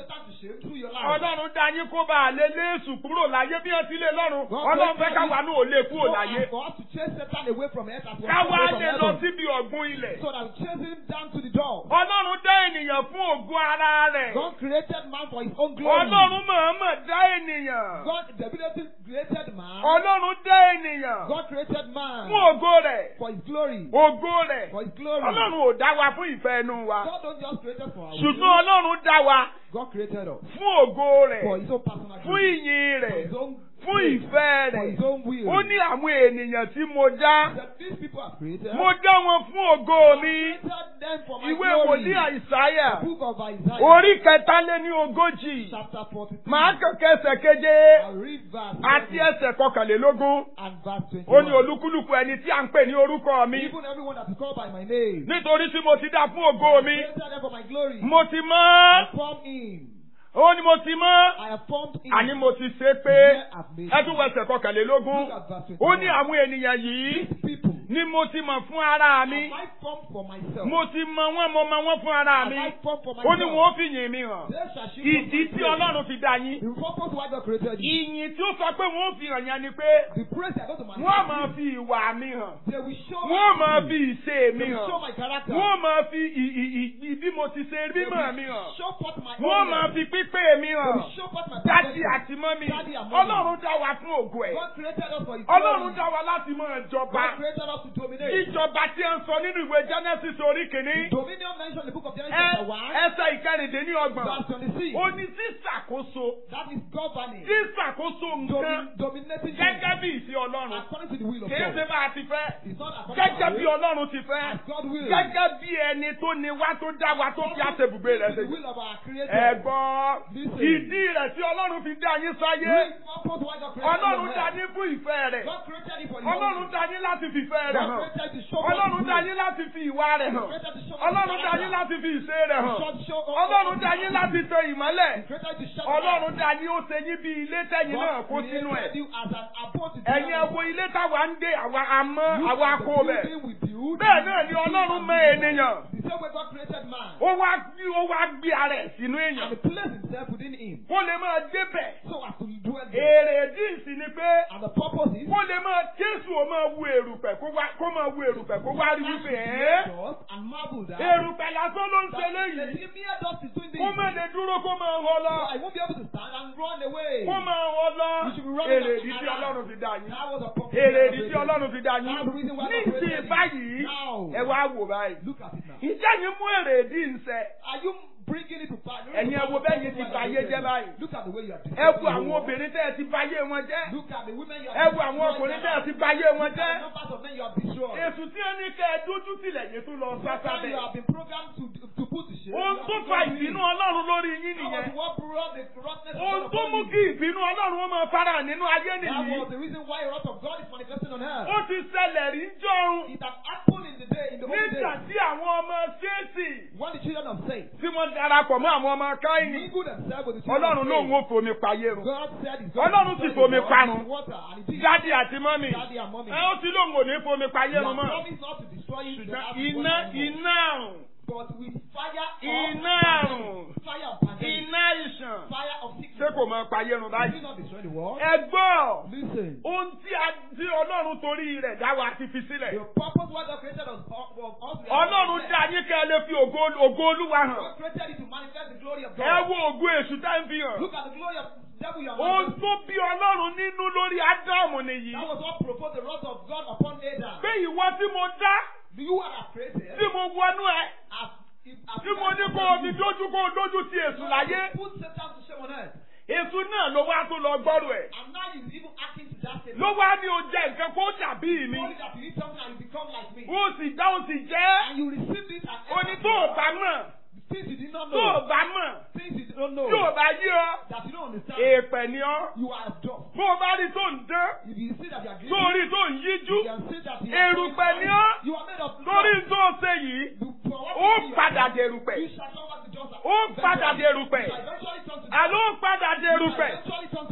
shame through your life. Ọlọ́run dá yín kó bá a lé léèsù kúrò láyé bí wọ́n ti lé lọ́run. God Ọlọ́run fẹ́ created káwa you náà ò lè kúrò so láyé. as for us to chase Satan away from earth as well as Káwa away from lè lọ heaven. síbi ọ̀gbun ilẹ̀. So that we chase him down to the door. Ọlọ́run dá ènìyàn fún ògùn ara rẹ̀. God created man for his own glory. Ọlọ́run mọ̀ọ́mọ̀ dá ènìyàn. God deliberately created man. Ọlọ́run dá ènìyàn God created man fún ògo rẹ̀. for his glory. Ògo rẹ̀. For his glory. Ọlọ́run ò dá wa fún ìfẹ́ inú wa. God don't just create us for our Ṣùgbọ́n will. Ọlọ́run dá wa God created us fún ògo rẹ̀. for his own personal Fún glory. ìyìn For rẹ̀. his own Fún praise. ìfẹ́ For rẹ̀. his own will. Ó ní àwọn ènìyàn tí mo dá. That these people are created. Mo dá wọn fún ògo mi. created them for my Ìwé glory. wòlíì Àìsáyà. The book of Isaiah. Orí kẹtàléní ogójì. Chapter 43. Màá kẹ̀kẹ́ ẹsẹ̀ keje I'll read verse àti 20 ẹsẹ̀ kọkànlélógún. and verse 21. Ó ní olúkúlùkù ẹni tí à ń pè ní orúkọ mi. Even everyone that is called by my name. Nítorí tí mo ti dá fún ògo mi. created them for my glory. Mo ti I mọ́. formed him. Ó ní mo ti mọ́. I have formed him. Àní mo ti ṣe pé. Here I've made Ẹ tún wọ ẹsẹ̀ kọkànlélógún. Look at verse 21. Ó ní àwọn ènìyàn yìí These people. ni mo ti mọ̀ fún ara mi. Have I formed for myself? Mo ti mọ wọ́n mo mọ wọ́n fún ara Have mi. I formed for Ó myself? ní wọn ó fi yìn mí hàn. They shall shew Ìdí forth my tí praise. Ọlọ́run fi dá yín. The purpose why God created you. Ìyìn tí ó sọ pé wọ́n ó fi hàn yẹn ni pé The praise they are going to wọ́n á máa manifest. fi ìwà mi hàn. They will show Wọ́n á máa me. fi ìṣe They mi will show hàn. my character. Wọ́n á máa fi ì- ì- ì- ì- bí mo ti ṣe They mímọ̀ will mi hàn. show forth my Wọ́n á máa holiness. fi pípé mi They hàn. will show forth my Dádì perfection. àti mọ́mì. Daddy and mommy. Ọlọ́run dá wa fún ògo ẹ̀. God created us for His Ọlọ́run glory. dá wa láti máa jọba. God created us to dominate. Ìjọba tí ń sọ nínú ìwé Genesis orí kìíní. Dominion mentioned in the book of Genesis Ẹ- chapter 1, Ẹsẹ̀ ìkẹrìndínlọ́gbọ̀n. verse 26. Ó ní sísàkóso. That is governing. Sísàkóso nǹkan Domin, dominating gẹ́gẹ́ things bí ìfẹ́ Ọlọ́run. according to the will of Kìí ṣe God. bá a ti fẹ́. It's not according to Gẹ́gẹ́ our bí will, Ọlọ́run ti fẹ́. as God will. Gẹ́gẹ́ bí ẹni tó ní wá tó dá wa tó fi àṣebùgbé rẹ̀ To the ṣe. will of our Creator. Ẹ̀gbọ́n Listen. ìdí rẹ̀ tí Ọlọ́run fi dá yín sáyé. Real purpose why God created Ọlọ́run you dá on earth. yín fún ìfẹ́ rẹ̀. God created you for His Ọlọ́run own. dá yín láti fi ìfẹ́ rẹ̀ God hàn. created you to show forth Ọlọ́run His dá will. yín láti fi ìwà rẹ̀ He hàn. created to show forth Ọlọ́run His dá yín character. láti fi ìṣe rẹ̀ hàn. Show- show- Ọlọ́run dá yín láti tẹ ìmọ́lẹ̀. He created to show Ọlọ́run dá yín ó ṣe yín bí ilé tẹ̀yìn náà God kó sínú ẹ̀. created you as an abode to Ẹ̀yin ẹ dwell wo in. ilé táwa ń gbé àwa àmọ́ You àwa are the kó bẹ̀. building we build. Bẹ́ẹ̀ náà ni Ọlọ́run mọ ènìyàn. The same way God created man. Ó wá gbé ó wá gbé ara ẹ̀ sínú And èèyàn. he placed himself within him. Kó lè máa débẹ̀. So as to dwell there. Èrè ìdí ni pé And the purpose is kó lè máa Jésù ó máa wu èrùpẹ̀ kó wá kó máa wu èrùpẹ̀ kó wá rí wípé ẹ́. dust and marble that. Èrùpẹ̀ lásán ló ń ṣe that léyìí. the mere dust is doing this. Kó má lè dúró kó máa họ So lọ. I won't be able to stand and run away. Kó máa họ lọ. You should be running Èrè like ìdí tí an Ọlọ́run fi dá yín. That was a purpose. Èrè God ìdí tí created. Ọlọ́run fi dá yín. That's the reason why Ní God ìsìn created báyìí, you. Now, ẹ wá wò báyìí. look at it now. Ìjẹ́ yín mú èrè ìdí ń sẹ. Are you bringing it to pass? Ẹ̀yin ẹ wo bẹ́ẹ̀ yín ti báyé jẹ́ báyìí. Look at the way you are Ẹ wo àwọn obìnrin tẹ́ ẹ ti báyé wọn jẹ́. Look at the women you are Ẹ wo àwọn ọkùnrin tẹ́ ẹ ti báyé wọn Look at the jẹ́. numbers of men you have destroyed. Èsù tí wọ́n ní kẹ́ ẹ dójú tìlẹ̀ yẹn tó lọ Sometimes sásábẹ̀. you have been programmed to, to put to shame. Ohun You tó have fa been ìbínú programmed. Ọlọ́run lórí yín That was nìyẹn. what brought the corruptness of Ohun God tó upon mú you. kí ìbínú Ọlọ́run wọn máa fara nínú ayé That nìyí. was the reason why a lot of God is manifesting on earth. Ó ti ṣẹlẹ̀ rí jọrun It had happened in the day, in the old nígbà days, tí àwọn ọmọ Ṣéèsì when the children of faith tí wọ́n darapọ̀ mọ́ àwọn ọmọ Káínì. mingled themselves with the children Ọlọ́run of lóun faith. ó fomi payé run. God said He's Ọlọ́run sì fomi parun. water, and He did. Dádì àti mọ́mì. Daddy and mommy. Ẹ ó ti lóun ò ní fomi He payé has run mọ́. promised not to destroy you, Ṣùgbọ́n but iná iná àrùn, but with fire iná of àrùn, fire of pandemic, iná ìṣàn. fire of Ṣé sickness. kò máa payé run Will báyìí? you not destroy the world? Ẹ gbọ́. Listen. Ohun tí a tí Ọlọ́run torí rẹ̀ dá wa ti fi The sílẹ̀. purpose why God created us was us. Ọlọ́run dá yín kẹ́ ẹ lè fi ògo ògo Olúwa hàn. God created you to manifest the glory of God. Ẹ wo ògo èṣù tá ń fi hàn. Look at the glory of devil you are Ohun manifesting. tó bí Ọlọ́run nínú lórí Ádámù nìyí. That was what provoked the wrath of God upon Adam. Pé ìwọ tí mo dá Do you are created tí mo wọnú ẹ as if as tí mo ní kó o fi dójú kó o dójú ti èṣù láyé. Put Satan to shame on earth. Èṣù náà ló wá tó lọ gbọ́rọ̀ ẹ̀. And now he's even acting to that same. Ló wá ní o jẹ nǹkan kó dàbí mi. Only that you eat something and you become like me. Ó sì dá ó sì jẹ́. And you receive this as Ó ní tó o bá mọ̀. things you did not Tó o know. bá mọ̀. Things you don't know. Tí o bá yí ọ. That you don't understand. Èèpẹ̀ ni ọ́. You are dust. Bó o bá rí tó ń dán. If you see that you are Tó guilty, o rí tó ń yíjú. you can see that you are Èrùpẹ̀ ni ọ́. You are made of Torí dust. tó o ṣe yìí. You- for what Ó you see, padà you dèrùpẹ̀. You shall come back to dust. Ó padà dèrùpẹ̀. You shall eventually turn to dust. Àló ó padà You shall dèrùpẹ̀. eventually turn to Ohun dust.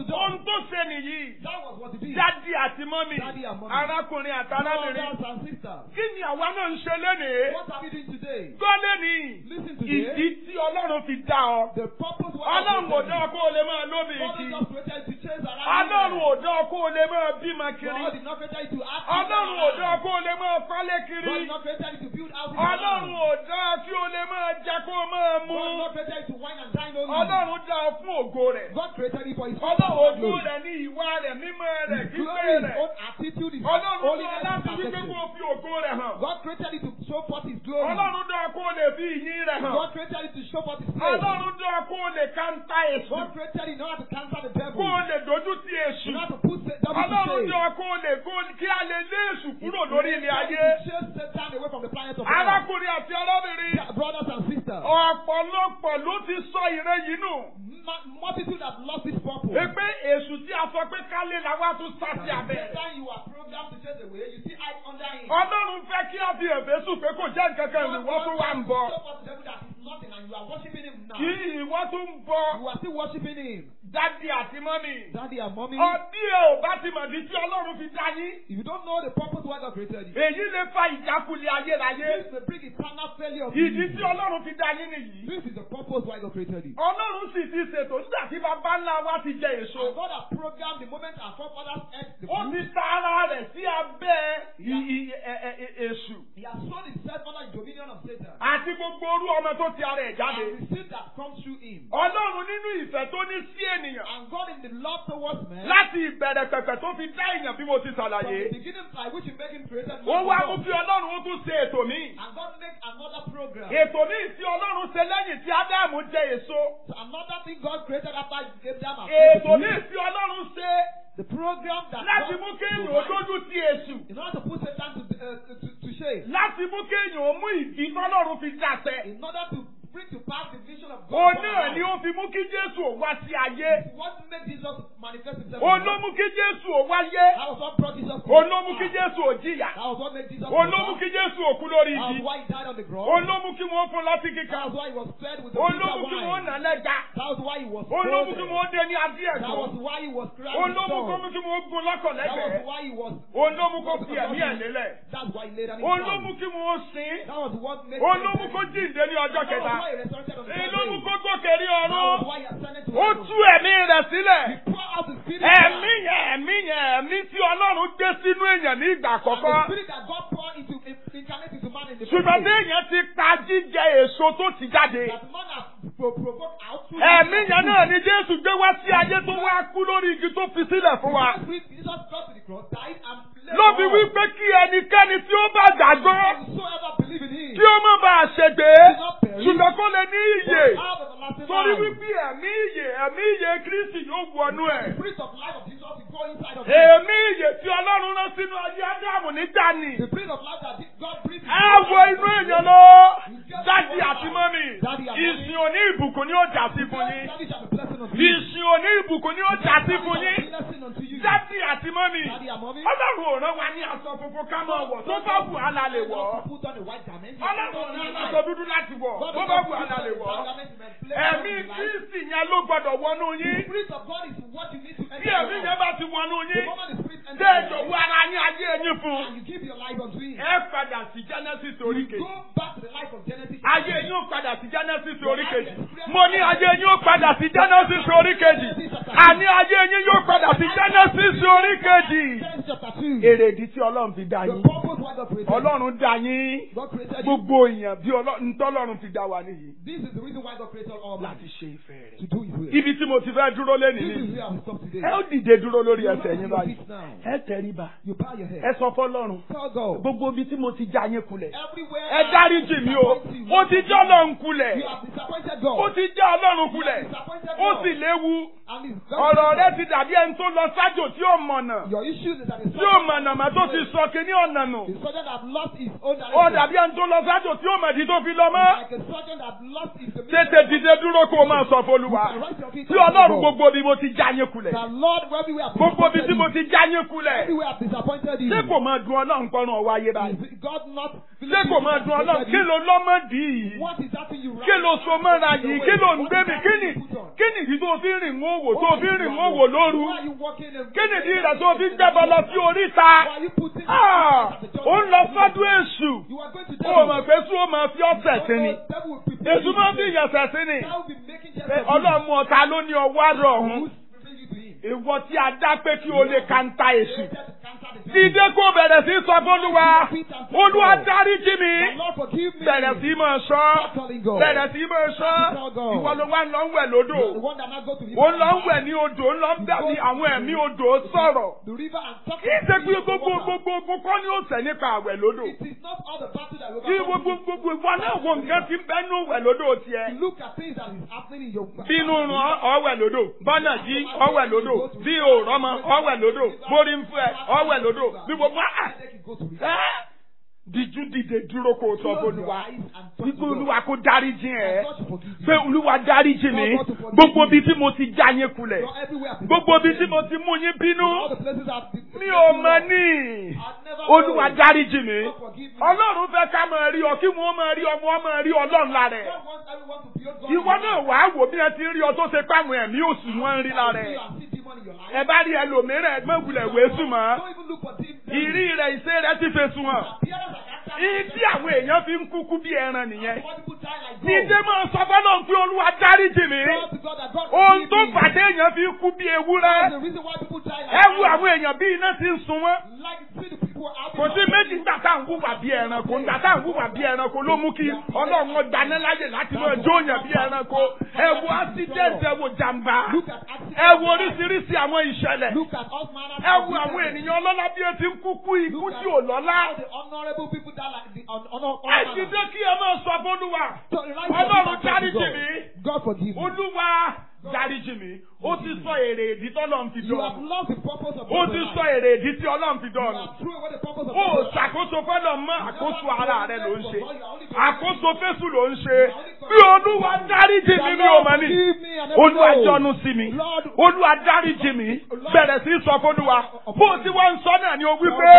tó ṣe nìyí. That was what he did. Dádì àti mọ́mì. Daddy and mommy. Arákùnrin àti arábìnrin. Brothers and sisters. Kí ni àwa náà ń ṣe lénìí? What are we doing today? Gbọ́ lénìí. Listen to Ìdí this. tí Ọlọ́run fi dá ọ. The purpose why Ọlọ́run ò God dá ọ kó o lè máa lómi God ìdí. did not create you to chase around. Ọlọ́run women. ò dá ọ kó o lè máa bímọ kiri. God did not create you to act. Ọlọ́run ò dá ọ kó o lè máa kọ́lé God kiri. did not create you to build houses. Ọlọ́run around. ò dá ọ kí o lè máa jẹ kó o máa mú. God did not create you to wine and dine only. Ọlọ́run dá ọ fún ògo rẹ̀. God created you for His Ọlọ́run own ojú glory. rẹ̀ ní ìwà rẹ̀, mímọ́ rẹ̀, His gbígbé glory, His rẹ̀. own attitude, His Ọlọ́run dá ọ holiness, láti His wípé perfection. kó o fi ògo rẹ̀ hàn. God created you to show forth His glory. Ọlọ́run dá ọ kó o lè fi ìyìn rẹ̀ hàn. God created you to show forth His praise. Ọlọ́run dá ọ kó o lè káńtà èṣù. God created you in order to cancel the devil. Kó o lè dojú ti èṣù. In order to put the devil to Ọlọ́run shame. dá ọ kó o lè kó kí a lè lé èṣù kúrò lórí ilé ayé. To chase Satan away from the planet of Earth. Arákùnrin àti arábìnrin. Yeah, Brothers and sisters, Ọ̀pọ̀lọpọ̀ ló ti sọ ìre yìí nù. ma- multitude have lost this purpose. Pé èṣù tí a sọ pé kálé làwa tún sá sí abẹ́. Satan, you are programmed to chase away. You see eyes under him. Ọlọ́run fẹ́ kí a fi èfé sùn pé kò jẹ́ nǹkan kan ìwọ tó wà ń bọ̀. Show forth the devil that is nothing and you are worshiping him now. Kí ìwọ tó ń bọ̀ You are still worshiping him. dádì àti mọ́mì. Daddy and mommy, Ọdí ẹ ò bá ti mọ̀ ní tí Ọlọ́run fi dá yín. if you don't know the purpose why God created you, Èyí lè fa ìjákulẹ̀ ayérayé. this may bring eternal failure of Ìdí you. tí Ọlọ́run fi dá yín nìyí. This is the purpose why God created you. Ọlọ́run sì ti ṣètò nígbà tí bàbá ńlá wa ti jẹ èso. And God has programmed the moment our forefathers ate the Ó ti fruit, ta ara rẹ̀ sí abẹ́ i- i- ẹ- ẹ- ẹ- èṣù. He has sown himself under the dominion of Satan. Àti gbogbo orú ọmọ tó ti ara ẹ̀ jáde. And the seed that comes through him. Ọlọ́run nínú ìfẹ́ tó ní sí ènìyàn. And God in the love towards man, Láti ìbẹ̀rẹ̀ pẹ̀pẹ̀ tó fi dá èèyàn bí mo ti from the ṣàlàyé. beginning by which he made him created Ó man wá to mú God. kí Ọlọ́run ó tún ṣe ètò míì. And God make another program. Ètò míì tí Ọlọ́run ṣe lẹ́yìn tí Ádámù jẹ èso. So another thing God created after Abraham has Ètò created míì tí Ọlọ́run ṣe the program that láti God mú kéèyàn ó provides dójú ti èṣù. in order to put Satan to, uh, to, to shame. Láti mú kéèyàn ó mú ìdí tọ́lọ́run fi dàṣẹ. In order to bring to pass the vision of God. Òun upon náà our ni lives. ó fi mú kí Jésù ó wá sí ayé. What made Jesus manifest himself? Òun in ló us? mú kí Jésù ó wáyé. That was what brought Jesus to Òun ló mú earth. kí Jésù ó jìyà. That was what made Jesus Òun ló mú suffer. kí Jésù ó kú lórí That was igi. why he died on the cross. Òun ló mú kí wọ́n fún lọ́tí That kíkan. was why he was fed with the Òun ló bitter mú kí wọ́n wine. nà lẹ́gà. That was why he was Òun ló mú kí frozen. wọ́n dé ní adé That ẹ̀gbọ́n. was why he was crying. Òun with ló mú kó song. mú kí wọ́n gun lọ́kọ̀ That was lẹ́gbẹ̀ẹ́. why he was. Òun ló mú kó fi ẹ̀mí ẹ̀ lélẹ̀. That's why he laid down his Òun ló life. mú kí wọ́n sin. That was what made Òun him ló mú kó jíǹde ní ọjọ́ That was kẹta. why he resurrected on the Èyí third ló mú day. kó gòkè rí That was ọ̀run. why he ascended to Ó heaven. tú ẹ̀mí rẹ̀ sílẹ̀. He poured out the spirit. Ẹ̀mí yẹn ẹ̀mí yẹn ẹ̀mí tí Ọlọ́run gbé sínú èèyàn ní ìgbà And the àkọ́kọ́. spirit that God poured into incarnate into man in the first Ṣùgbọ́n place. téèyàn ti pa jíjẹ èso tó ti jáde. That man has pro- provoked out through Ẹ̀mí his yẹn fruit. náà ni Jésù gbé wá sí ayé tó wá kú lórí igi tó fi sílẹ̀ fún wa. Jesus Christ- Jesus got to the cross, died and laid Ló fi on. wí pé kí ẹnikẹ́ni tí ó bá gbàgbọ́ Whosoever believe in him kí ó má bàa ṣègbè ṣùgbọ́n kó lè ní ìyè. will have everlasting Torí life. wípé ẹ̀mí ìyè ẹ̀mí ìyè Kristi yóò wọnú The ẹ̀. spirit of life of Jesus will go inside of him. Èmi ìyè tí Ọlọ́run rán sínú ayé Ádámù nígbà ni. The spirit of life that God breathed into Ẹ wo us. inú èèyàn lọ. Dádì àti mọ́mì. Ìsìn òní ìbùkún ni ó jà sí fún yín. Daddy shall be blessing unto you. Ìsìn òní ìbùkún ni ó jà sí fún Daddy shall be yín. blessing unto you. Dádì àti mọ́mì. Daddy and mommy. Ọlọ́run ò rán wa ní aṣọ funfun ká máa wọ̀ tó bá wù á la lè wọ̀ ọ́. Put on a white garment. Ọlọ́run ò rán aṣọ dúdú láti wọ̀ tó bá wù á la lè wọ̀ ọ́. Ẹ̀mí Kristi yẹn ló gbọdọ̀ wọnú The yín. spirit of God is what you need to enter. Bí ẹ̀mí your yẹn life. bá ti wọnú The yín, moment the spirit enters ṣé your ìjọ̀wọ́ life, ara yín ayé yín fún un. and you give your life unto him. Ẹ padà sí Genesis orí You kejì. go back to the life of Genesis. Ayé yín ó padà sí Genesis orí kejì. Mo ní ayé yín ó padà sí Genesis orí kejì. Àní ayé yín yóò padà sí Genesis orí kejì. Genesis chapter 2. Èrèdí tí Ọlọ́run fi dá The yín. purpose why God created you. Ọlọ́run dá yín. God created you. Gbogbo èèyàn bí Ọlọ́run tọ́lọ́run fi dá wa nìyí. This is the reason why God created all man. Láti ṣe ìfẹ́ To rẹ̀. do his will. Ibi tí mo ti fẹ́ dúró lẹ́nìí This is ni. where I will stop today. Ẹ ó dìde dúró lórí You ẹsẹ̀ rise yín to your báyìí. feet now. Ẹ tẹríba. You bow your head. Ẹ sọ fọ́lọ́run. Tell God. Gbogbo ibi tí mo ti já yín kulẹ̀. Everywhere Ẹ dáríjì mí o. Ó ti já Ọlọ́run kulẹ̀. You have disappointed Ó God. ti já Ọlọ́run You have kulẹ̀. disappointed Ó God. sì léwu. And it's very Ọ̀rọ̀ rẹ difficult. ti dàbí ẹni tó lọ sájò tí ó mọ̀nà. Your issue is that the Tí ó mọ̀nà mà tó ti sọ kíní ọ̀nà nù. The surgeon that lost his own Ó direction. dàbí ẹni tó lọ sájò tí ó mọ̀dí tó fi lọ mọ́. Like a surgeon that lost his Tètè dìde dúró kó o máa sọ f'Olúwa. Tí Ọlọ́run gbogbo bí mo ti já yín kulẹ̀. The Lord, everywhere I've Gbogbo bí disappointed tí mo you. ti já yín kulẹ̀. Everywhere I've disappointed you. Ṣé kò máa dun Ọlọ́run kọ́run ọwọ́ ayé báyìí? Is God not Ṣé kò máa dun Ọlọ́run? Kí ló lọ́mọdì yìí? What is happening you Kí ló so mọ́ra yìí? Kí ló ń gbé mi? Kí ni? Put on. Kí ni ìdí tó fi ń rìn wọ́n òwò tó fi ń rìn mọ́ òwò lóru Why are you walking in kí nìdí rẹ̀ tó fi ń jẹ́bọ lọ sí oríta Why are you putting Ah, ó ń lọ sọ́dún èṣù You are going to ó mọ̀ pé sún ó máa fi ọ̀sẹ̀ sí ni Devil will prepare èṣù máa ń fi ìyẹ̀sẹ̀ sí ni That will be making just pé of you. ọlọ́run ọ̀tá ló ní ọwọ́ àrọ̀ ọ̀hún Who's bringing you to him? ìwọ tí a dá pé kí o lè kanta èṣù Just to counter the devil. dídé kó bẹ̀rẹ̀ sí sọ fọ́lúwa olúwa dáríjì mi The Lord forgive me. bẹ̀rẹ̀ sí máa sọ Stop calling God. bẹ̀rẹ̀ sí máa sọ ìwọ ló wá ń lọ ń wẹ̀ lódò The one that now go to the ó ń lọ ń wẹ̀ ní odò ó ń lọ ń bẹ̀ ní àwọn ẹ̀mí odò sọ̀rọ̀ the river and talk kì í ṣe pé to the gbogbo water. gbogbo gbogbo kọ́ ni ó tẹ̀ nípa àwẹ̀ lódò It is not all the battle that we kí gbogbo gbogbo ìwọ náà wo nǹkan ti ń bẹ́nu wẹ̀ lódò tiẹ̀ Look at things that is happening in your bínú ràn ọ̀wẹ̀ lódò bọ́nà jí ọ̀wẹ̀ lódò bí òòrọ́mọ ọ̀wẹ̀ lódò borí ń fẹ́ ọ̀wẹ̀ lódò bí gbogbo àà Take it, go to river. ẹ́ díjú dìde dúró kó o sọ Close your fọlùwà eyes and talk wípé to God. olúwa kó dáríjì ẹ God to forgive you. pé olúwa dáríjì mi gbogbo ibi tí mo ti já yín kulẹ̀ You're everywhere. gbogbo ibi tí mo ti mú yín bínú All the places I've been. mi ò mọ ní olúwa dáríjì mi God forgive me. ọlọ́run fẹ́ ká máa rí ọ kí wọ́n máa rí ọmọ wọn máa rí ọlọ́run lára ẹ̀ God wants everyone to build God. ìwọ náà wàá wò bí ẹ ti ń rí ọ tó ṣe páwọn ẹ̀mí òsì wọn ń rí lára ẹ̀ and see demon in your life. ẹ bá rí ẹlòmíràn ẹgbẹ́ ìwúlẹ̀ wẹ̀ẹ́sùn mọ́ Don't even look for demon. ìrí rẹ̀ ìṣe rẹ̀ ti fèsùn hàn Appearance and character. ìdí àwọn èèyàn fi ń kúkú bí ẹran nìyẹn Why people die like dídé gold? máa sọ fọlọ́ pé olúwa dáríjì mi God to God that God ohun forgive tó me. fàdé èèyàn fi ń kú bí ewúrẹ́ That's the reason why people die like ẹ wo gold. àwọn èèyàn bí iná ti ń sun wọn Like see the people out kò sí méjì nígbà tá à ń wùwà bí ẹranko nígbà tá à ń wùwà bí ẹranko ló mú kí ọlọ́run ọgbàná láyè láti máa jóyàn bí ẹranko ẹ wo accident ẹ wo jàmbá Look at accidents. ẹ wo oríṣiríṣi àwọn ìṣẹ̀lẹ̀ Look at all manner ẹ of wo àwọn people. ènìyàn ọlọ́lá bí ẹ ti ń kúkú ikú tí ò lọ́lá All the honorable people die like the un- honor. ẹ ti dé kí ẹ máa sọ fọlúwa So the right ọlọ́run person to dáríjì God. mi God forgive me. olúwa dáríjì mi ó ti sọ èrè ìdí tọ́lọ́run fi You have dán lost the purpose of ó God ti in sọ life. èrè ìdí tí ọlọ́run fi You dán have thrown away the purpose of ó God. ṣàkóso fọ́lọ̀ mọ́ àkóso ara rẹ ló ń ṣe àkóso fésù ló ń ṣe bí olúwa dáríjì mi mi ò mọ̀ ní olúwa jọ́nu sí mi olúwa dáríjì mi bẹ̀rẹ̀ sí sọ fọ́lúwa bó o ti wọ́n ń sọ náà ni o wí pé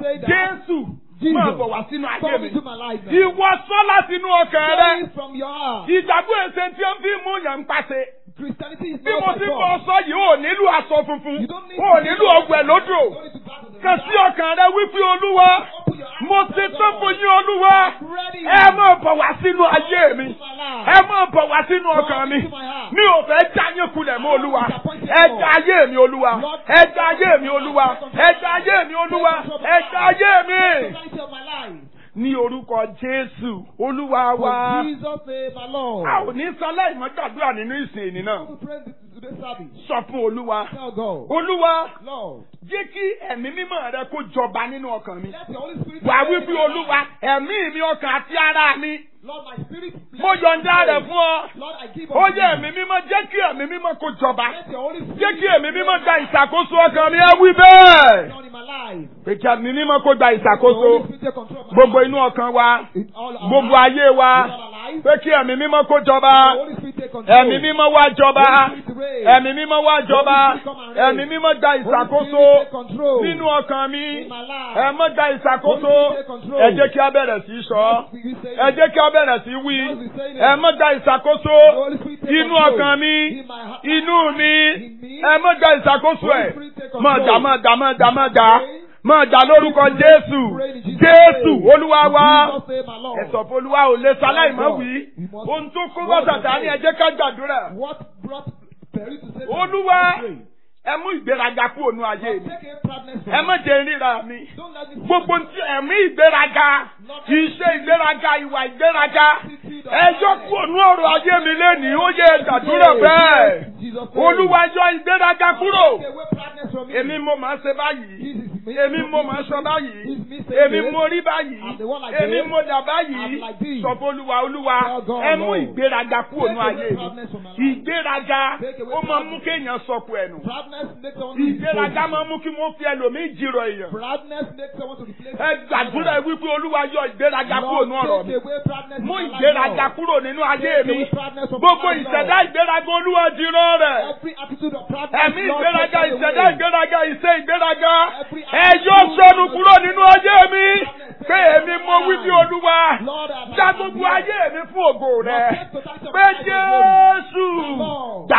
jésù máa bọ̀ wá sínú ayé Come mi into my life now. ìwọ sọ láti inú ọkàn rẹ Say it from your heart. ìgbàgbọ́ èsè tí ó fi mú yàn ń pàṣẹ Christianity is bí not mo by ti God. bọ̀ sọ yìí ò nílò aṣọ funfun You don't need ò to nílò ọgbẹ́ lódò You don't need to battle the kàn sí ọkàn rẹ wípé olúwa Open your eyes mo to ti God. tó fún yín olúwa Ready. ẹ máa bọ̀ wá sínú ayé mi Into my life. ẹ máa bọ̀ wá sínú ọkàn mi mi ò fẹ́ já yín kulẹ̀ mọ́ olúwa ẹ já ayé mi olúwa ẹ já ayé mi olúwa ẹ já ayé mi olúwa ẹ já ayé mi Totality of my life. ní orúkọ jésù olúwa For wa Jesus' name alone. a ò ní sọlá ìmọ̀gbàdúrà nínú ìsìn ìní náà We pray today's service. sọ fún olúwa Tell God, olúwa Lord, jẹ́ kí ẹ̀mí mímọ́ rẹ kó jọba nínú ọkàn mi let the Holy Spirit. wà take wípé over my olúwa life. ẹ̀mí mi ọkàn àti ara mi Lord, my spirit. mo yọ̀ǹda rẹ̀ fún ọ Lord, I give ó unto yẹ you. ẹ̀mí mímọ́ jẹ́ kí ẹ̀mí mímọ́ kó jọba Let the Holy Spirit. jẹ́ kí ẹ̀mí mímọ́ gba ìṣàkóso ọkàn mi ẹ wí bẹ́ẹ̀ Lord, in my life. pé kí ẹ̀mí mímọ́ kó gba The ìṣàkóso Holy Spirit take control of my gbogbo life. inú ọkàn wa In all our gbogbo lives. ayé wa In all our lives. pé kí ẹ̀mí mímọ́ kó jọba The Holy Spirit take control. ẹ̀mí mímọ́ wá jọba Holy Spirit reign. ẹ̀mí mímọ́ wá jọba ẹ̀mí mímọ́ gba Holy ìṣàkóso Spirit take control. nínú ọkàn mi In my life. ẹ mọ́ gba ìṣàkóso Holy Spirit take control. ẹ jẹ́ kí a bẹ̀rẹ̀ sí í sọ Yes, we say ẹ it. jẹ́ kí a bẹ̀rẹ̀ sí í wí Yes, we say it. ẹ mọ́ gba ìṣàkóso The Holy Spirit take inú control. ọkàn mi In my heart. inú mi In me. ẹ mọ́ gba ìṣàkóso ẹ̀ Holy Spirit take control. mọ́ dà mọ́ dà mọ́ dà mọ́ dà mọ́ dà lórúkọ Pray Jésù in Jesus' Jésù name. Olúwa wa Jesus name, my Lord. ẹ̀sọ̀ fún Olúwa ò lè sáláì mọ́ wí We must- ohun tó kó bọ́sàtà ni ẹ jẹ́ ká gbàdúrà What brought Perry to say Olúwa Pray. ẹ mú ìgbéraga kúrò nú ayé Lord, mi take a proudness from ẹ me. má jẹ́ ríra mi Don't let me gbogbo tí ẹ̀mí ìgbéraga ìṣe ìgbéraga ìwà ìgbéraga ẹjọ́ kúrò nú ọ̀rọ̀ ayé mi lénìí ó yẹ gbàdúrà bẹ́ẹ̀ Jesus name. Olúwa yọ ìgbéraga kúrò Take away proudness from me. èmi mo máa ṣe báyìí This is me. èmi mo máa sọ báyìí This is me saying èmi this. mo rí báyìí I'm the one like èmi this. mo dà I'm báyìí like this. sọ fún Olúwa Olúwa Tell God, ẹ mú Lord. ìgbéraga kúrò Take nú away ayé mi proudness from my life. ìgbéraga Take away ó máa mú proudness. kéèyàn sọkù ẹnu Proudness makes someone to ìgbéraga replace máa mú kí wọ́n fi ẹlòmíì jìrọ̀ èèyàn Proudness makes someone to replace ẹ gbàdúrà wípé Olúwa yọ ìgbéraga kúrò nú ọ̀rọ̀ Lord, mi take away proudness mú from my life, ìgbéraga Lord. kúrò nínú ayé Take mi away proudness from gbogbo my life, ìṣẹ̀dá Lord. ìgbéraga Olúwa jìrọ̀ rẹ̀ Every attitude of proudness, ẹ̀mí Lord, ìgbéraga take it ìṣẹ̀dá away. ìgbéraga ìṣe ìgbéraga Every ẹ yọ sọnù kúrò nínú ayé mi pé èmi mo wí bí Olúwa Lord, I'm- dá gbogbo ayé mi fún ògo rẹ Lord, take totality of pé my life, Lord. Jésù Lord. dàyé mi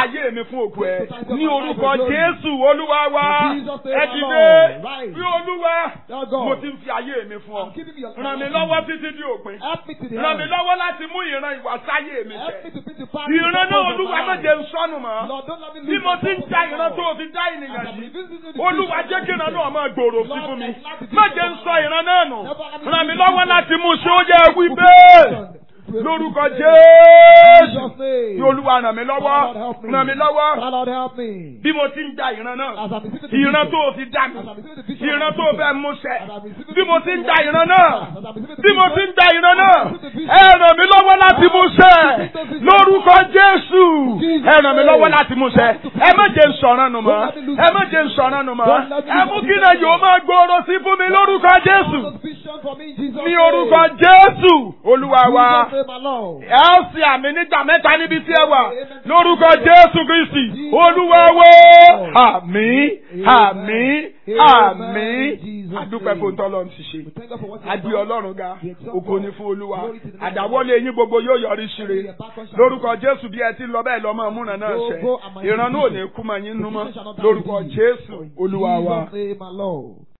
mi fún òkú ẹ ní orúkọ Jésù Olúwa wa ẹ dìde bí Olúwa Lord God, mo ti ń fi ayé mi fún ọ I'm giving you your ràn mí lọ́wọ́ títí di òpin Help me to the ràn mí end. lọ́wọ́ láti mú ìran ìwà sáyé mi Help me ṣẹ to bring the family ìran náà purpose of Olúwa my má life. jẹ́ ń sọnù mọ́ Lord, don't let me bí lose mo my ti ń purpose ja of my ìran tó life. o fi dá ènìyàn As I'm yìí revisiting the Olúwa vision jẹ́ of kí ìran my náà máa gbòòrò sí Lord, fún mi enlarge the má vision jẹ́ ń of my sọ life. ìran náà nù Never let me ràn mí lose lọ́wọ́ the láti mú ṣé ó vision. yẹ wí Vision. bẹ́ẹ̀ lórúkọ Jésù Jesus' name. kí Olúwa ràn mí lọ́wọ́ Lord, help me. ràn mí lọ́wọ́ Lord, help me. bí mo ti ń ja ìran náà As I'm receiving the ìran vision. tó o fi dá mi As I'm receiving the vision. ìran of tó my o fẹ́ vision. mú ṣẹ As I'm receiving bí the mo vision ti ń of ja my ìran vision. náà As I'm receiving the bí mo vision. ti ń ja ìran náà As I'm receiving the vision. ẹ ràn mí lọ́wọ́ láti mú ṣẹ lórúkọ Jésù ẹ ràn mí lọ́wọ́ láti mú ṣẹ ẹ má jẹ́ ń sọ̀rọ̀ nù mọ́ ẹ má jẹ́ ń sọ̀rọ̀ nù mọ́ ẹ mú kí náà yóò máa gbòòrò sí fún mi lórúkọ Jésù Those vision for me in Jesus' ní name. orúkọ Jésù Olúwa wa Jesus' name alone. ẹ ó sì àmì nígbà mẹ́ta níbi tí ẹ wà lórúkọ Jésù Kristi Olúwa wo àmín àmín àmín adúpẹ́ fún tọ́lọ́ ti ṣe We thank God for what you a have gbé done. Ọlọ́run ga ògo ni fún Olúwa àdáwọ́lé yín gbogbo yóò yọrí síre lórúkọ Jésù bí ẹ ti lọ bẹ́ẹ̀ lọ́mọ múnà náà ṣẹ ìran náà ò ní kú mọ́ yín nú mọ́ lórúkọ Jésù Olúwa wa. Jesus' name alone.